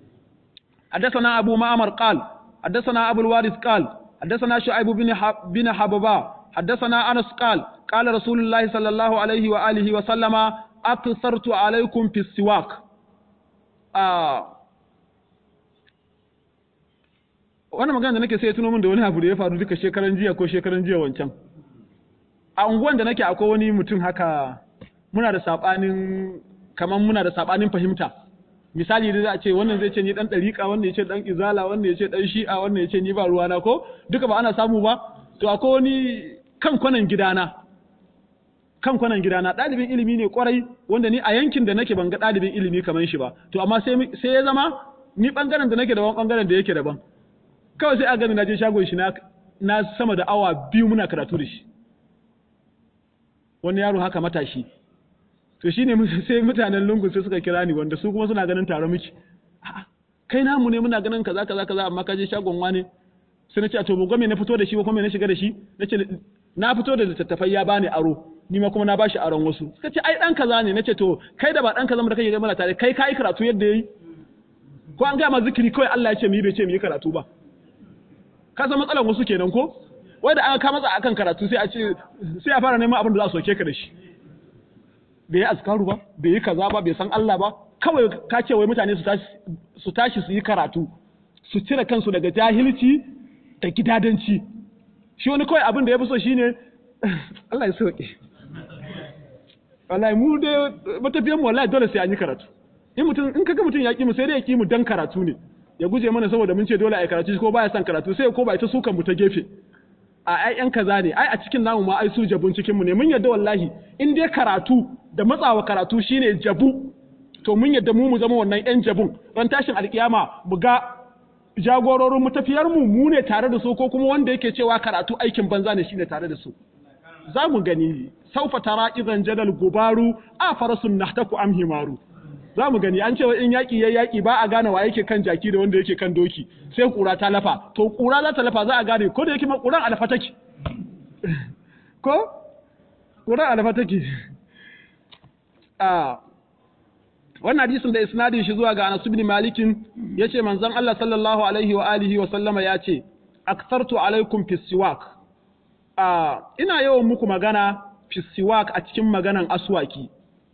حدثنا أبو معمر قال حدثنا أبو الوارث قال حدثنا شعيب بن بن حببا حدثنا أنس قال قال رسول الله صلى الله عليه وآله وسلم أكثرت عليكم في السواك آه wannan magana da nake sai ya tuno min da wani abu da ya faru duka shekaran jiya ko shekaran jiya wancan a unguwan da nake akwai wani mutum haka muna da sabanin kaman muna da sabanin fahimta misali da za a ce wannan zai ce ni dan dariƙa wannan ya ce dan izala wannan ya ce dan shi'a wannan ya ce ni ba ruwana ko duka ba ana samu ba to akwai wani kan kwanan gidana kan kwanan gidana ɗalibin ilimi ne kwarai wanda ni a yankin da nake ban ga ɗalibin ilimi kamar shi ba to amma sai sai ya zama ni bangaren da nake daban bangaren da yake daban kawai sai a gani na je shagon shi na na sama da awa biyu muna karatu da shi wani yaro haka matashi to shine sai mutanen lungu sai suka kira ni wanda su kuma suna ganin tare miki kai namu ne muna ganin kaza kaza kaza amma ka je shagon wane sai na ce a to ba me na fito da shi ko kuma me na shiga da shi nace na fito da littattafai ya bani aro ni ma kuma na bashi aron wasu suka ce ai dan kaza ne nace to kai da ba dan kaza mu da kake mana tare kai kai karatu yadda yayi ko an ga ma zikiri kawai Allah ya ce mu yi bai ce mu yi karatu ba ka san matsalar wasu kenan ko wai da an ka matsa akan karatu sai a ce sai a fara neman abin da za su soke ka da shi bai yi askaru ba bai yi kaza ba bai san Allah ba kawai ka ce wai mutane su tashi su tashi su yi karatu su cire kansu daga jahilci da gidadanci shi wani kawai abin da ya fi so shine Allah ya sauke wallahi mu dai matafiyan mu wallahi dole sai an yi karatu in mutum in kaga mutum ya ki mu sai dai ya ki mu dan karatu ne ya guje mana saboda mun ce dole a yi karatu ko baya son karatu sai ko ba ita sukan mu ta gefe a ai yan kaza ne ai a cikin namu ma ai su jabun cikin mu ne mun yadda wallahi in dai karatu da matsawa karatu shine jabu to mun yadda mu mu zama wannan yan jabun ran tashin alkiyama mu ga jagororin matafiyar mu mu ne tare da su ko kuma wanda yake cewa karatu aikin banza ne shine tare da su za mu gani saufa tara idan jadal gubaru a farasun nahtaku am himaru za mu gani an cewa in yaƙi ya yaƙi ba a gane wa yake kan jaki da wanda yake kan doki sai ƙura ta lafa to ƙura za ta lafa za a gane ko da yake ma ƙuran alfa take ko ƙuran alfa take a wannan hadisin da isnadin shi zuwa ga Anas ibn Malik yace manzon Allah sallallahu alaihi wa alihi wa sallama yace akthartu alaikum fi siwak a ina yawan muku magana fi siwak a cikin maganan aswaki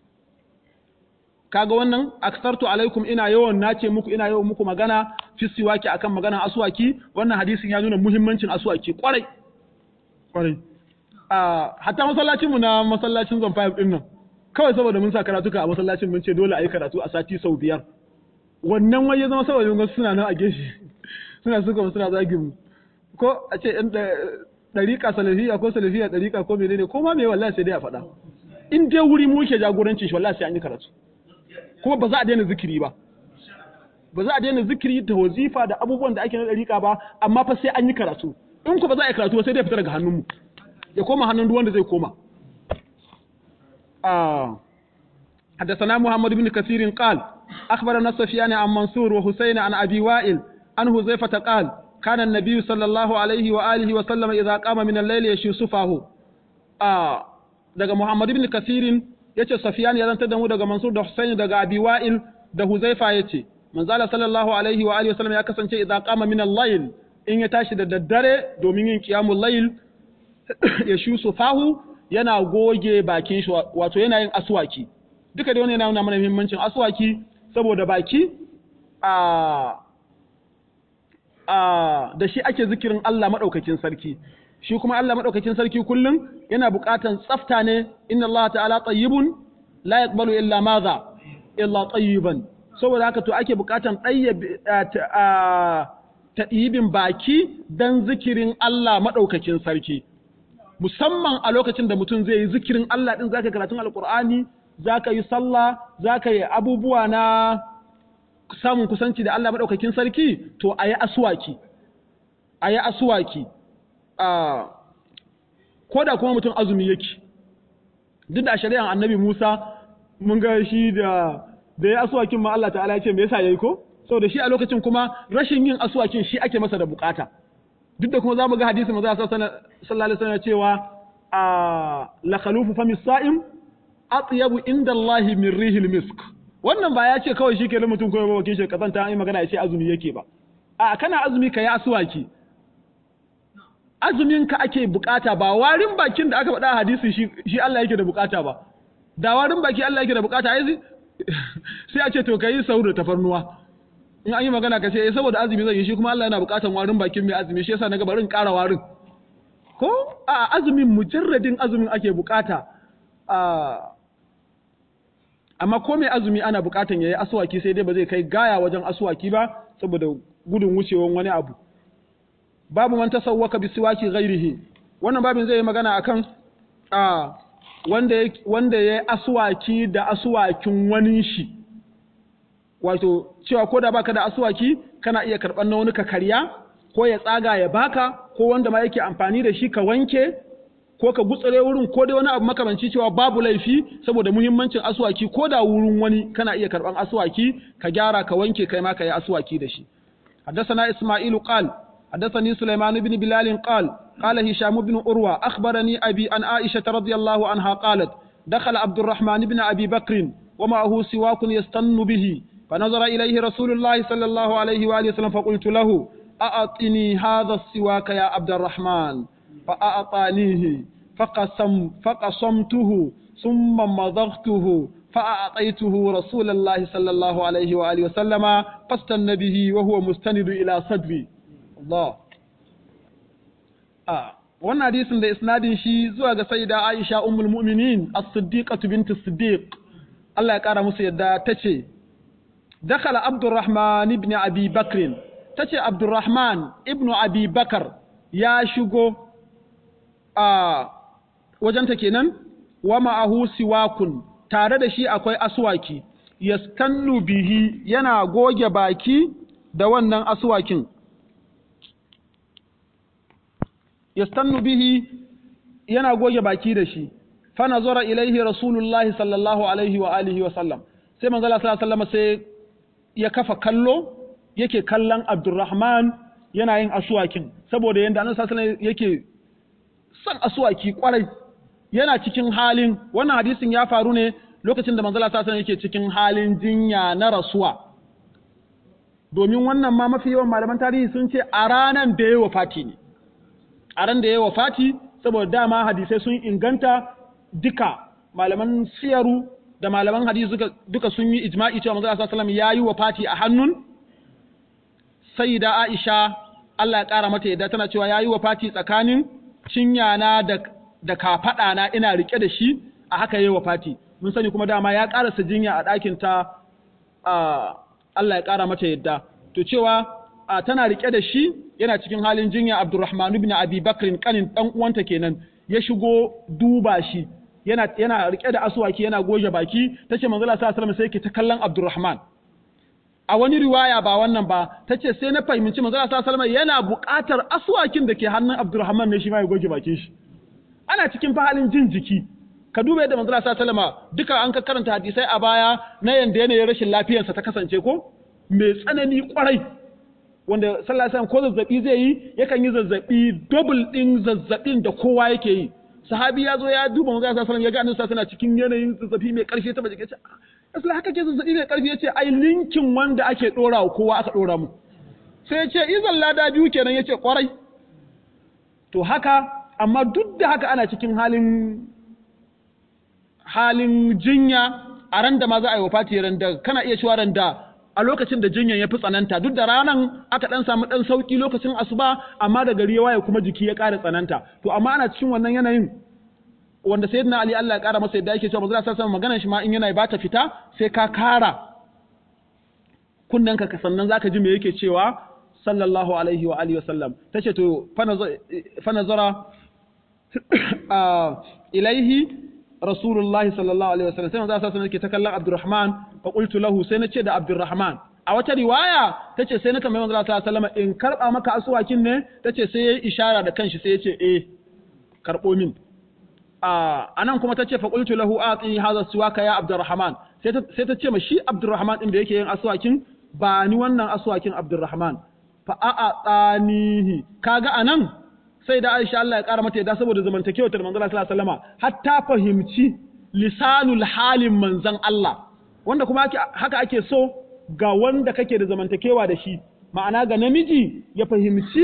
kaga wannan aksartu alaikum ina yawan nace muku ina yawan muku magana fi siwaki akan maganan aswaki wannan hadisin ya nuna muhimmancin aswaki kwarai kwarai a hatta masallacin mu na masallacin zon 5 din nan kawai saboda mun sa karatuka a masallacin mun ce dole a yi karatu a sati sau biyar wannan wai ya zama saboda wasu suna nan a gefe suna suka suna zagin mu ko a ce ɗan ɗariƙa salafiya ko salafiya ɗariƙa ko menene ko ma me wallahi sai dai a faɗa in dai wuri mu ke jagoranci shi wallahi sai an yi karatu kuma ba za a daina zikiri ba ba za a daina zikiri da wazifa da abubuwan da ake na ɗariƙa ba amma fa sai an yi karatu in ku ba za a yi karatu ba sai dai fita daga hannunmu ya koma hannun duk wanda zai koma آه. حدثنا محمد بن كثير قال أخبرنا سفيان عن منصور وحسين عن أبي وائل عن حذيفة قال كان النبي صلى الله عليه وآله وسلم إذا قام من الليل يشي صفاه آه. daga Muhammad ibn Kathirin yace Safyan ya zantar da mu daga Mansur da Husayn daga Abi Wa'il da Huzaifa yace manzala sallallahu alaihi wa alihi wasallam ya kasance idza qama min al-layl in ya tashi da daddare domin yin qiyamul layl ya shu sufahu yana goge bakin shi wato yana yin aswaki duka da wani yana nuna mana muhimmancin aswaki saboda baki a a da shi ake zikirin Allah madaukakin sarki shi kuma Allah madaukakin sarki kullum yana buƙatan tsafta ne inna Allah ta'ala tayyibun la yaqbalu illa madha illa tayyiban saboda haka to ake buƙatan tayyibin baki dan zikirin Allah madaukakin sarki musamman a lokacin da mutum zai yi zikirin Allah ɗin zaka karatun alkur'ani zaka yi sallah zaka yi abubuwa na samun kusanci da Allah maɗaukakin sarki to a yi aswaki a yi aswaki ko da kuma mutum azumi yake duk da shari'an annabi Musa mun ga shi da da ya aswakin ma Allah ta'ala ya ce me yasa yayi ko saboda shi a lokacin kuma rashin yin aswakin shi ake masa da bukata duk da kuma za mu ga hadisi maza sallallahu alaihi wasallam cewa a la khalufu fami sa'im atyabu inda Allah min rihil misk wannan ba ya ce kawai shi ke mutum ko ba shi kazanta an yi magana ya ce azumi yake ba a kana azumi ka yi aswaki azumin ka ake bukata ba warin bakin da aka faɗa hadisi shi shi Allah yake da bukata ba da warin baki Allah yake da bukata ai sai a ce to kai sauro tafarnuwa in an yi magana ka ce eh saboda azumi zai yi shi kuma Allah yana bukatan warin bakin mai azumi shi yasa naga bari in ƙara warin ko a azumin mujarradin azumin ake bukata amma ko mai azumi ana bukatan yayi aswaki sai dai ba zai kai gaya wajen aswaki ba saboda gudun wucewan wani abu babu man tasawwaka bi siwaki ghairihi wannan babin zai yi magana akan a wanda wanda yayi aswaki da aswakin wani shi wato cewa ko da baka da asuwaki kana iya karɓar na wani ka karya ko ya tsaga ya baka ko wanda ma yake amfani da shi ka wanke ko ka gutsare wurin ko dai wani abu makamanci cewa babu laifi saboda muhimmancin asuwaki ko da wurin wani kana iya karɓar asuwaki ka gyara ka wanke kai ma ka yi asuwaki da shi حدثنا إسماعيل قال حدثني سليمان بن بلال قال قال هشام بن أروى أخبرني أبي أن عائشة رضي الله عنها قالت دخل عبد الرحمن بن أبي بكر ومعه سواك يستن به فنظر إليه رسول الله صلى الله عليه وآله وسلم فقلت له أعطني هذا السواك يا عبد الرحمن فأعطانيه فقسم فقسمته ثم مضغته فأعطيته رسول الله صلى الله عليه وآله وسلم فاستن به وهو مستند إلى صدري الله آه wannan hadisin da isnadin shi zuwa ga sayyida Aisha ummul mu'minin as-siddiqatu bint as-siddiq Allah ya kara musu yadda tace dakhala Abdurrahman ibn Abi Bakr tace Abdurrahman ibn Abi Bakar ya shigo a wajenta kenan wa ma'ahu siwakun tare da shi akwai aswaki yaskannu bihi yana goge baki da wannan aswakin yastannu bihi yana goge baki da shi fa nazara ilaihi rasulullahi sallallahu alaihi wa alihi wa sallam sai manzo Allah sallallahu alaihi sai ya kafa kallo yake kallon Abdurrahman yana yin aswakin saboda yanda Annabi sallallahu alaihi yake son aswaki kwarai yana cikin halin wannan hadisin ya faru ne lokacin da manzo Allah sallallahu alaihi yake cikin halin jinya na rasuwa domin wannan ma mafi yawan malaman tarihi sun ce a ranan da ya wafati ne a ran da ya wafati saboda dama hadisai sun inganta duka malaman siyaru da malaman hadisi duka, duka sun yi ijma'i cewa manzo sallallahu alaihi ya yi wafati a hannun sayyida Aisha Allah ya kara mata yadda tana cewa ya yi wafati tsakanin cinyana da da kafada na ina rike da shi a haka yayi wafati mun sani kuma dama ya karasa jinya a ɗakin ta a Allah ya ƙara mata yadda to cewa tana rike da shi yana cikin halin jinya Abdurrahman ibn Abi Bakr kanin dan uwanta kenan ya shigo duba shi yana yana rike da aswaki yana goje baki tace manzo Allah sallallahu alaihi wasallam sai yake ta kallon Abdurrahman a wani riwaya ba wannan ba tace sai na fahimci manzo Allah sallallahu alaihi wasallam yana buƙatar aswakin da ke hannun Abdurrahman ne shi ma ya goge bakin shi ana cikin fahalin jin jiki ka duba yadda manzo Allah sallallahu alaihi wasallam duka an ka karanta hadisai a baya na yanda yanayin rashin lafiyarsa ta kasance ko mai tsanani kwarai wanda sallallahu alaihi wasallam ko zazzabi zai yi yakan yi zazzabi double din zazzabin da kowa yake yi sahabi ya zo ya duba manzo sallallahu alaihi wasallam ya ga annabi sallallahu alaihi cikin yanayin zazzabi mai karfi ta baje ce asali haka ke zazzabi mai karfi yace ai linkin wanda ake dora wa kowa aka dora mu sai yace izan lada biyu kenan yace kwarai to haka amma duk da haka ana cikin halin halin jinya a ran da ma za a yi wafati ran da kana iya cewa ran da a lokacin da jinyan ya fi tsananta duk da ranan aka dan samu dan sauki lokacin asuba amma da gari ya waye kuma jiki ya ƙara tsananta to amma ana cikin wannan yanayin wanda sayyidina ali Allah ya ƙara masa yadda yake cewa manzo sallallahu alaihi maganar shi ma in yana ba ta fita sai ka kara kunnanka ka sannan zaka ji me yake cewa sallallahu alaihi wa alihi wasallam tace to fa nazara ilaihi rasulullahi sallallahu alaihi wasallam sai manzo sallallahu alaihi wasallam ta kallon Abdurrahman fa qultu lahu sai nace da Abdurrahman a wata riwaya tace sai na tambaye manzo sallallahu alaihi wasallam in karba maka asuwakin ne tace sai yayi ishara da kanshi sai yace eh karbo min a anan kuma tace fa qultu lahu ati hadha suwaka ya Abdurrahman sai ta sai ta ce ma shi Abdurrahman din da yake yin asuwakin ba ni wannan asuwakin Abdurrahman fa a'a tsanihi kaga anan sai da Aisha Allah ya ƙara mata yadda saboda zamantakewar ta manzon Allah sallallahu alaihi wasallam hatta fahimci lisanul halin manzon Allah wanda kuma haka ake so ga wanda kake da zamantakewa da shi ma'ana ga namiji ya fahimci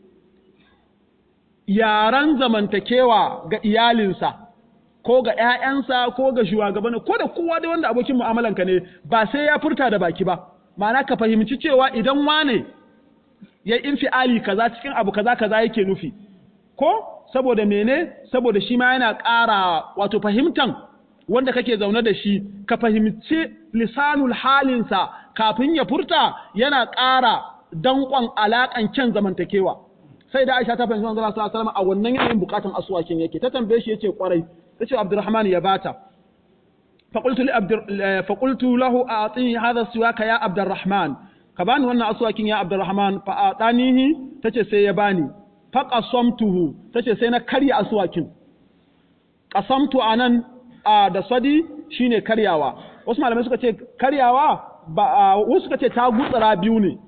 yaran zamantakewa ga iyalinsa ko ga ƴaƴansa ko ga shugabanni ko da kowa da wanda abokin mu'amalanka ne ba sai ya furta da baki ba ma'ana ka fahimci cewa idan wane ya infiali kaza cikin abu kaza kaza yake nufi ko saboda mene saboda shi ma yana ƙara wato fahimtan wanda kake zaune da shi ka fahimci lisanul halinsa kafin ya furta yana ƙara danƙon alaƙan kyan zamantakewa sai da Aisha ta fahimci manzo sallallahu alaihi wasallam a wannan yanayin bukatan aswakin yake ta tambaye shi yace kwarai tace Abdurrahman ya bata فقلت لعبد فقلت له اعطني هذا السواك يا عبد الرحمن ka bani wannan aswakin ya Abdurrahman fa atanihi tace sai ya bani fa qasamtuhu tace sai na karya aswakin qasamtu anan da sadi shine karyawa wasu malamai suka ce karyawa ba wasu suka ce ta gutsura biyu ne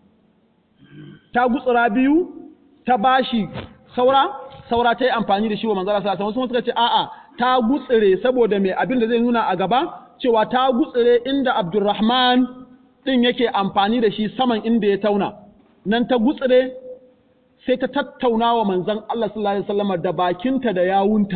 ta gutsura biyu ta bashi saura saura ta yi amfani da shi wa manzara sallallahu alaihi wasu suka ce a'a ta gutsire saboda me abin da zai nuna a gaba cewa ta gutsire inda Abdurrahman ɗin yake amfani da shi saman inda ya tauna, nan ta gutsire sai ta tattauna wa manzan Allah sallallahu Alaihi wasallam da bakinta da yawunta.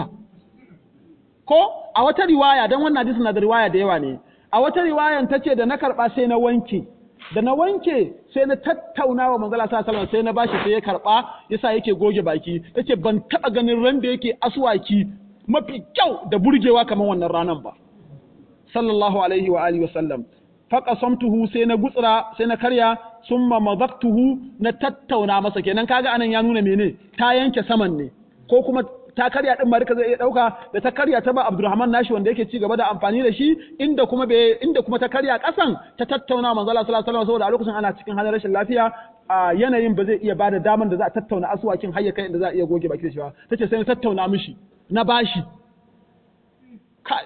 Ko a wata riwaya, don wannan hadisi na da riwaya da yawa ne, a wata riwayan ta ce da na karɓa sai na wanke, da na wanke sai na tattauna wa manzan Allah sallallahu Alaihi wasallam sai na bashi sai ya karɓa yasa yake goge baki, ta ce ban taɓa ganin ran da yake aswaki mafi kyau da burgewa kamar wannan ranar ba. Sallallahu Alaihi wa alihi wasallam. faqasamtuhu sai na gutsura sai na karya summa madaqtuhu na tattauna masa kenan kaga anan ya nuna mene ta yanke saman ne ko kuma ta karya din ma zai iya dauka da ta karya ta ba Abdulrahman nashi wanda yake ci gaba da amfani da shi inda kuma be inda kuma ta karya kasan ta tattauna manzo Allah sallallahu alaihi wasallam saboda a lokacin ana cikin halin rashin lafiya a yanayin ba zai iya bada daman da za a tattauna asuwakin hayya kai inda za a iya goge baki da shi ba tace sai na tattauna mishi na bashi kai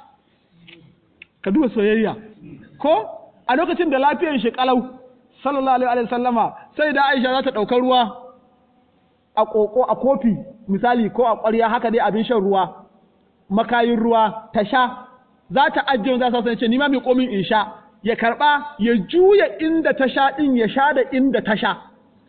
ka duba soyayya ko a lokacin da lafiyar shi kalau sallallahu alaihi wa sallama sai da Aisha za ta ɗauka ruwa a koko a kofi misali ko a ƙwarya haka dai abin shan ruwa makayin ruwa ta sha za ta ajiye za ta ce ni ma mai komin in sha ya karba ya juya inda ta sha din ya sha da inda ta sha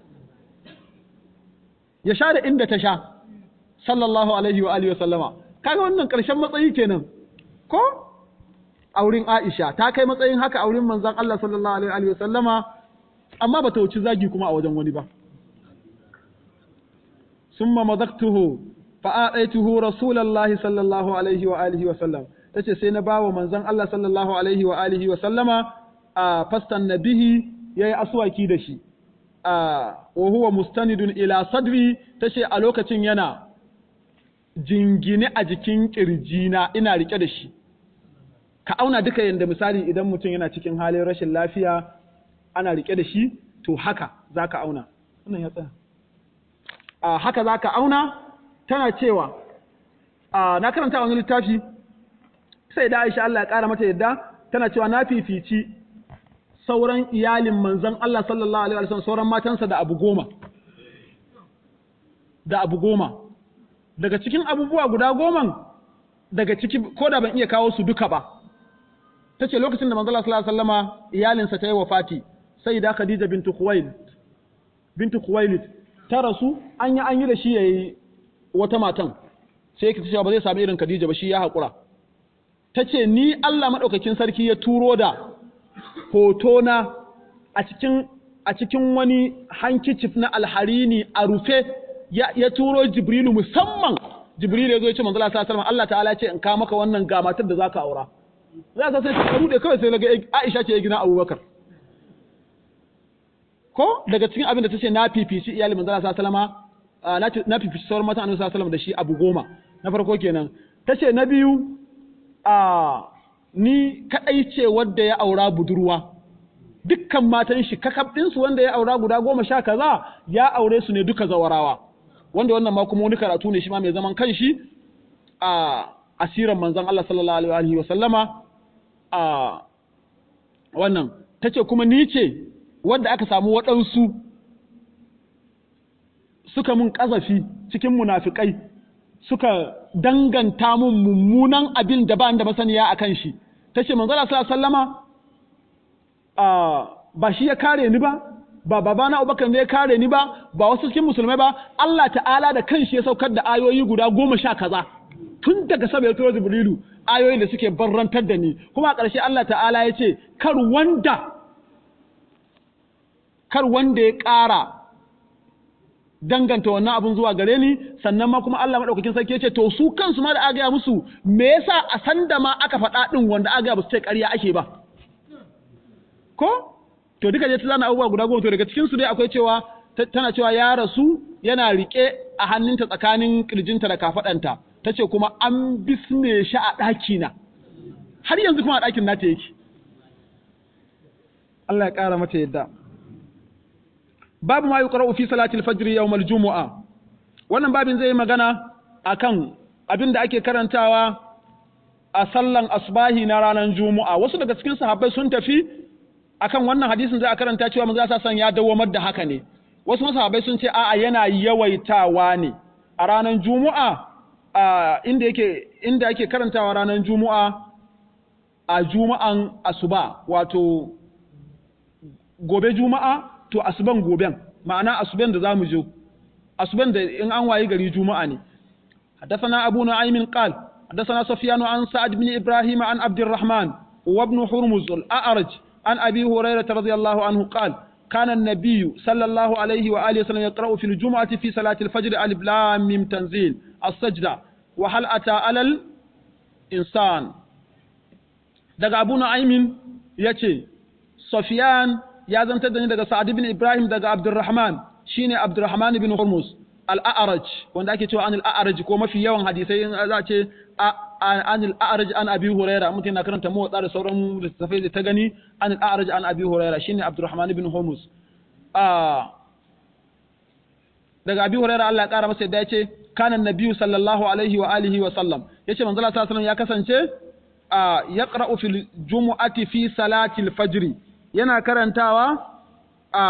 ya sha da inda ta sha sallallahu alaihi wa alihi wa sallama kaga wannan ƙarshen matsayi kenan ko a wurin Aisha ta kai matsayin haka a wurin manzon Allah sallallahu alaihi wa sallama amma bata wuci zagi kuma a wajen wani ba summa madaktuhu fa a'aituhu rasulullahi sallallahu alaihi wa alihi wa sallam tace sai na bawa manzon Allah sallallahu alaihi wa alihi wa sallama a fastan nabihi yayi aswaki da shi a wa huwa mustanidun ila sadri tace a lokacin yana jingine a jikin kirjina ina rike da shi ka auna duka yanda misali idan mutum yana cikin halin rashin lafiya ana rike da shi to haka zaka auna wannan ya tsaya a haka zaka auna tana cewa a na karanta wani littafi sai da Aisha Allah ya kara mata yadda tana cewa na fifici sauran iyalin manzon Allah sallallahu alaihi wasallam sauran matansa da abu goma da abu goma daga cikin abubuwa guda goman daga ciki ko da ban iya kawo su duka ba tace lokacin da manzon Allah sallallahu alaihi wasallama iyalinsa ta yi wafati sai da Khadija bintu Khuwailid bintu Khuwailid ta rasu an yi an yi da shi yayi wata matan sai yake cewa ba zai sami irin Khadija ba shi ya haƙura tace ni Allah madaukakin sarki ya turo da hotona a cikin a cikin wani hankicif na alharini a rufe ya, ya turo Jibrilu musamman Jibrilu ya zo ya ce manzo Allah sallallahu alaihi wasallam Allah ta'ala ya ce in ka maka wannan ga matar da zaka aura za ka sai ta rude kawai sai naga Aisha ce ya gina Abubakar ko daga cikin abin da tace na fifici iyali manzo Allah sallallahu alaihi wasallam na fifici sauran matan Annabi sallallahu alaihi wasallam da shi abu goma na farko kenan tace na biyu a ni kadai ce wanda ya aura budurwa dukkan matan shi kakab ɗinsu wanda ya aura guda goma sha kaza ya aure su ne duka zawarawa wanda wannan ma kuma wani karatu ne shi ma mai zaman kanshi a asiran manzon Allah sallallahu alaihi wa sallama a wannan tace kuma ni ce wanda aka samu waɗansu suka mun ƙazafi cikin munafikai suka danganta mun mummunan abin da ba da masaniya akan shi tace manzon Allah sallallahu alaihi wa sallama ba shi ya kare ni ba ba babana Abubakar ne ya kare ni ba ba wasu cikin musulmai ba Allah ta'ala da kanshi ya saukar da ayoyi guda goma sha kaza tun daga sama ya turo Jibrilu ayoyi da suke barrantar da ni kuma a ƙarshe Allah ta'ala ya ce kar wanda kar wanda ya ƙara danganta wannan abun zuwa gare ni sannan ma kuma Allah madaukakin sarki ya ce to su kansu ma da aka gaya musu me yasa a sanda ma aka faɗa ɗin wanda aka gaya ba su ce ƙarya ake ba ko to duka je ta zana abubuwa guda goma to daga cikin su dai akwai cewa tana cewa ya rasu yana rike a hannunta tsakanin kirjinta da kafadanta tace kuma an bisne shi a ɗaki na har yanzu kuma a ɗakin nata yake Allah ya ƙara mata yadda babu ma yuqra'u fi salati al-fajr yawm al-jumu'a wannan babin zai yi magana akan abin da ake karantawa a sallan asbahi na ranar juma'a wasu daga cikin sahabbai sun tafi akan wannan hadisin za a karanta cewa manzo sa san ya dawamar da haka ne wasu masahabai sun ce a'a yana yawaitawa ne a ranar juma'a inda yake inda yake karantawa ranar juma'a a juma'an asuba wato gobe juma'a to asuban goben ma'ana asuban da zamu je asuban da in an wayi gari juma'a ne حدثنا أبو نعيم قال حدثنا سفيان عن سعد بن إبراهيم عن عبد الرحمن وابن حرمز الأعرج عن أبي هريرة رضي الله عنه قال كان النبي صلى الله عليه وآله وسلم يقرأ في الجمعة في صلاة الفجر ألف لام ميم تنزيل السجدة وهل أتى على الإنسان daga Abu Nu'aymin yace Sufyan ya zantar da ni daga Sa'ad ibn Ibrahim daga Abdurrahman shine Abdurrahman ibn Hormuz al-A'raj wanda ake cewa an al-A'raj ko mafi yawan hadisai za a ce an al-A'raj an Abi Huraira mutum na karanta motsa da sauran littattafai da ta gani an al-A'raj an Abi Huraira shine Abdurrahman ibn Hormuz daga Abi Huraira Allah ya kara masa yadda yace kana nabiyyu sallallahu alaihi wa alihi wa sallam yace manzo Allah sallallahu ya kasance yaqra'u fil jumu'ati fi salati al-fajr yana karantawa a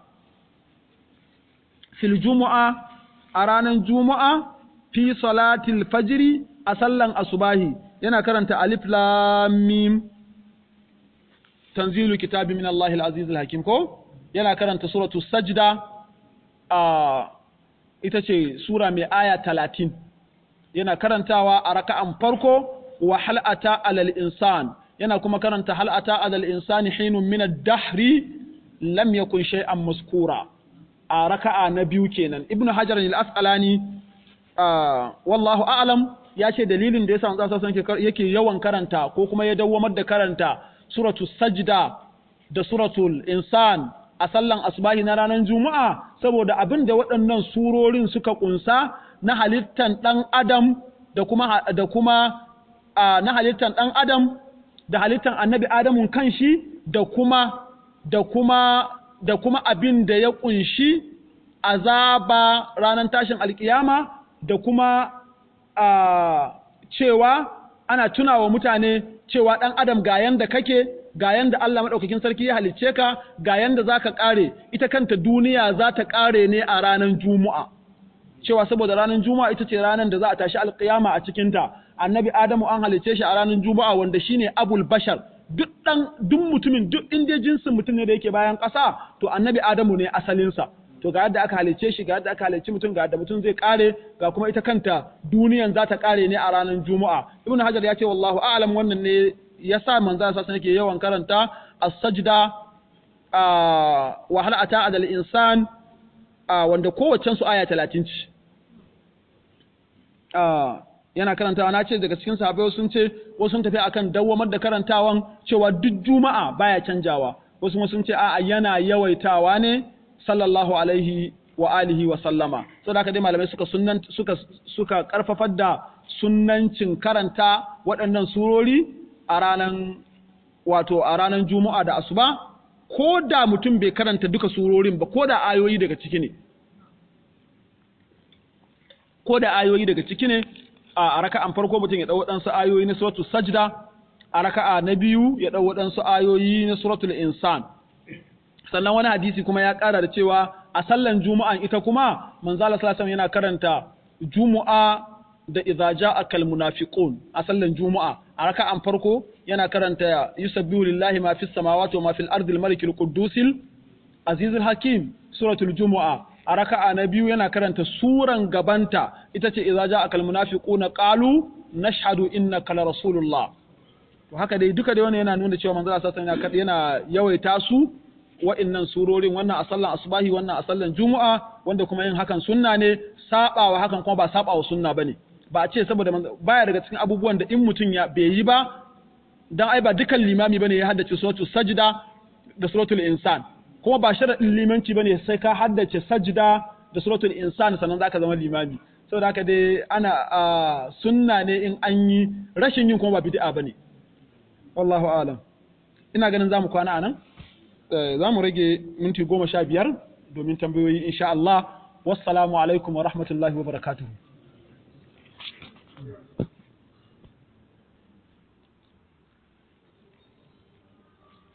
fil jumu'a a ranar jumu'a fi salati al-fajr a sallan asubahi yana karanta alif lam mim tanzilu kitabi min Allah al-aziz al-hakim ko yana karanta suratu sajda a ita ce sura mai aya talatin yana karantawa a raka'an farko wa hal'ata alal insan yana kuma karanta hal'ata alal insani hinun min ad-dahri lam yakun shay'an maskura a raka'a na biyu kenan ibnu hajar al-asqalani wallahu a'lam ya ce dalilin da yasa manzo sallallahu yake yawan karanta ko kuma ya dawwamar da karanta suratu sajda da suratul insan a sallan asbahi na ranar juma'a saboda abin da waɗannan surorin suka kunsa na halittan ɗan adam da kuma da kuma na halittan ɗan adam da halittan annabi adamun kanshi da kuma da kuma da kuma abin da ya kunshi azaba ranar tashin alkiyama da kuma cewa ana tunawa mutane cewa ɗan adam ga yanda kake ga yanda Allah maɗaukakin sarki ya halicce ka ga yanda za ka ƙare ita kanta duniya za ta ƙare ne a ranar juma'a cewa saboda ranar juma'a ita ce ranar da za a tashi alƙiyama a cikinta annabi adamu an halicce shi a ranar juma'a wanda shine abul bashar duk ɗan duk mutumin duk inda jinsin mutum ne da yake bayan ƙasa to annabi adamu ne asalinsa to ga yadda aka halicce shi ga yadda aka halicci mutum ga yadda mutum zai kare ga kuma ita kanta duniyan za ta kare ne a ranar juma'a ibnu hajar ya ce wallahu a'lam wannan ne yasa manzo sa yake yawan karanta as-sajda wa hal ata adal insan wanda kowaccen su aya 30 ce yana karantawa na ce daga cikin sahabbai sun ce wasu sun tafi akan dawwamar da karantawan cewa duk juma'a baya canjawa wasu kuma sun ce a'a yana yawaitawa ne sallallahu alaihi wa alihi wa sallama so da dai malamai suka sunnan suka suka karfafar da sunnancin karanta waɗannan surori a ranan wato a ranan juma'a da asuba ko da mutum bai karanta duka surorin ba ko da ayoyi daga ciki ne ko da ayoyi daga ciki ne a raka'an farko mutum ya dau waɗansu ayoyi na suratul sajda a raka'a na biyu ya dau waɗansu ayoyi na suratul insan sannan wani hadisi kuma ya ƙara da cewa a sallan juma'an ita kuma manzala sallallahu yana karanta juma'a da idza ja'a kal munafiqun a sallan juma'a a raka'an farko yana karanta yusabbihu lillahi ma fis samawati wa ma fil ardi al malik al quddus aziz al hakim suratul jumu'a a raka'a na biyu yana karanta suran gabanta ita ce idza ja'a kal munafiquna qalu nashhadu innaka la rasulullah to haka dai duka dai wannan yana nuna cewa manzala sallallahu alaihi yana yawaita su wa'innan surorin wannan a sallan asubahi wannan a sallan juma'a wanda kuma yin hakan sunna ne sabawa hakan kuma ba sabawa sunna bane ba a ce saboda baya daga cikin abubuwan da in mutum ya bai yi ba dan ai ba dukan limami bane ya haddace suratul sajda da suratul insan kuma ba sharadin limanci bane sai ka haddace sajda da suratul insan sannan zaka zama limami saboda haka dai ana sunna ne in an yi rashin yin kuma ba bid'a bane wallahu a'lam ina ganin zamu kwana anan za mu rage minti goma sha biyar domin tambayoyi insha Allah wassalamu alaikum wa rahmatullahi wa barakatuhu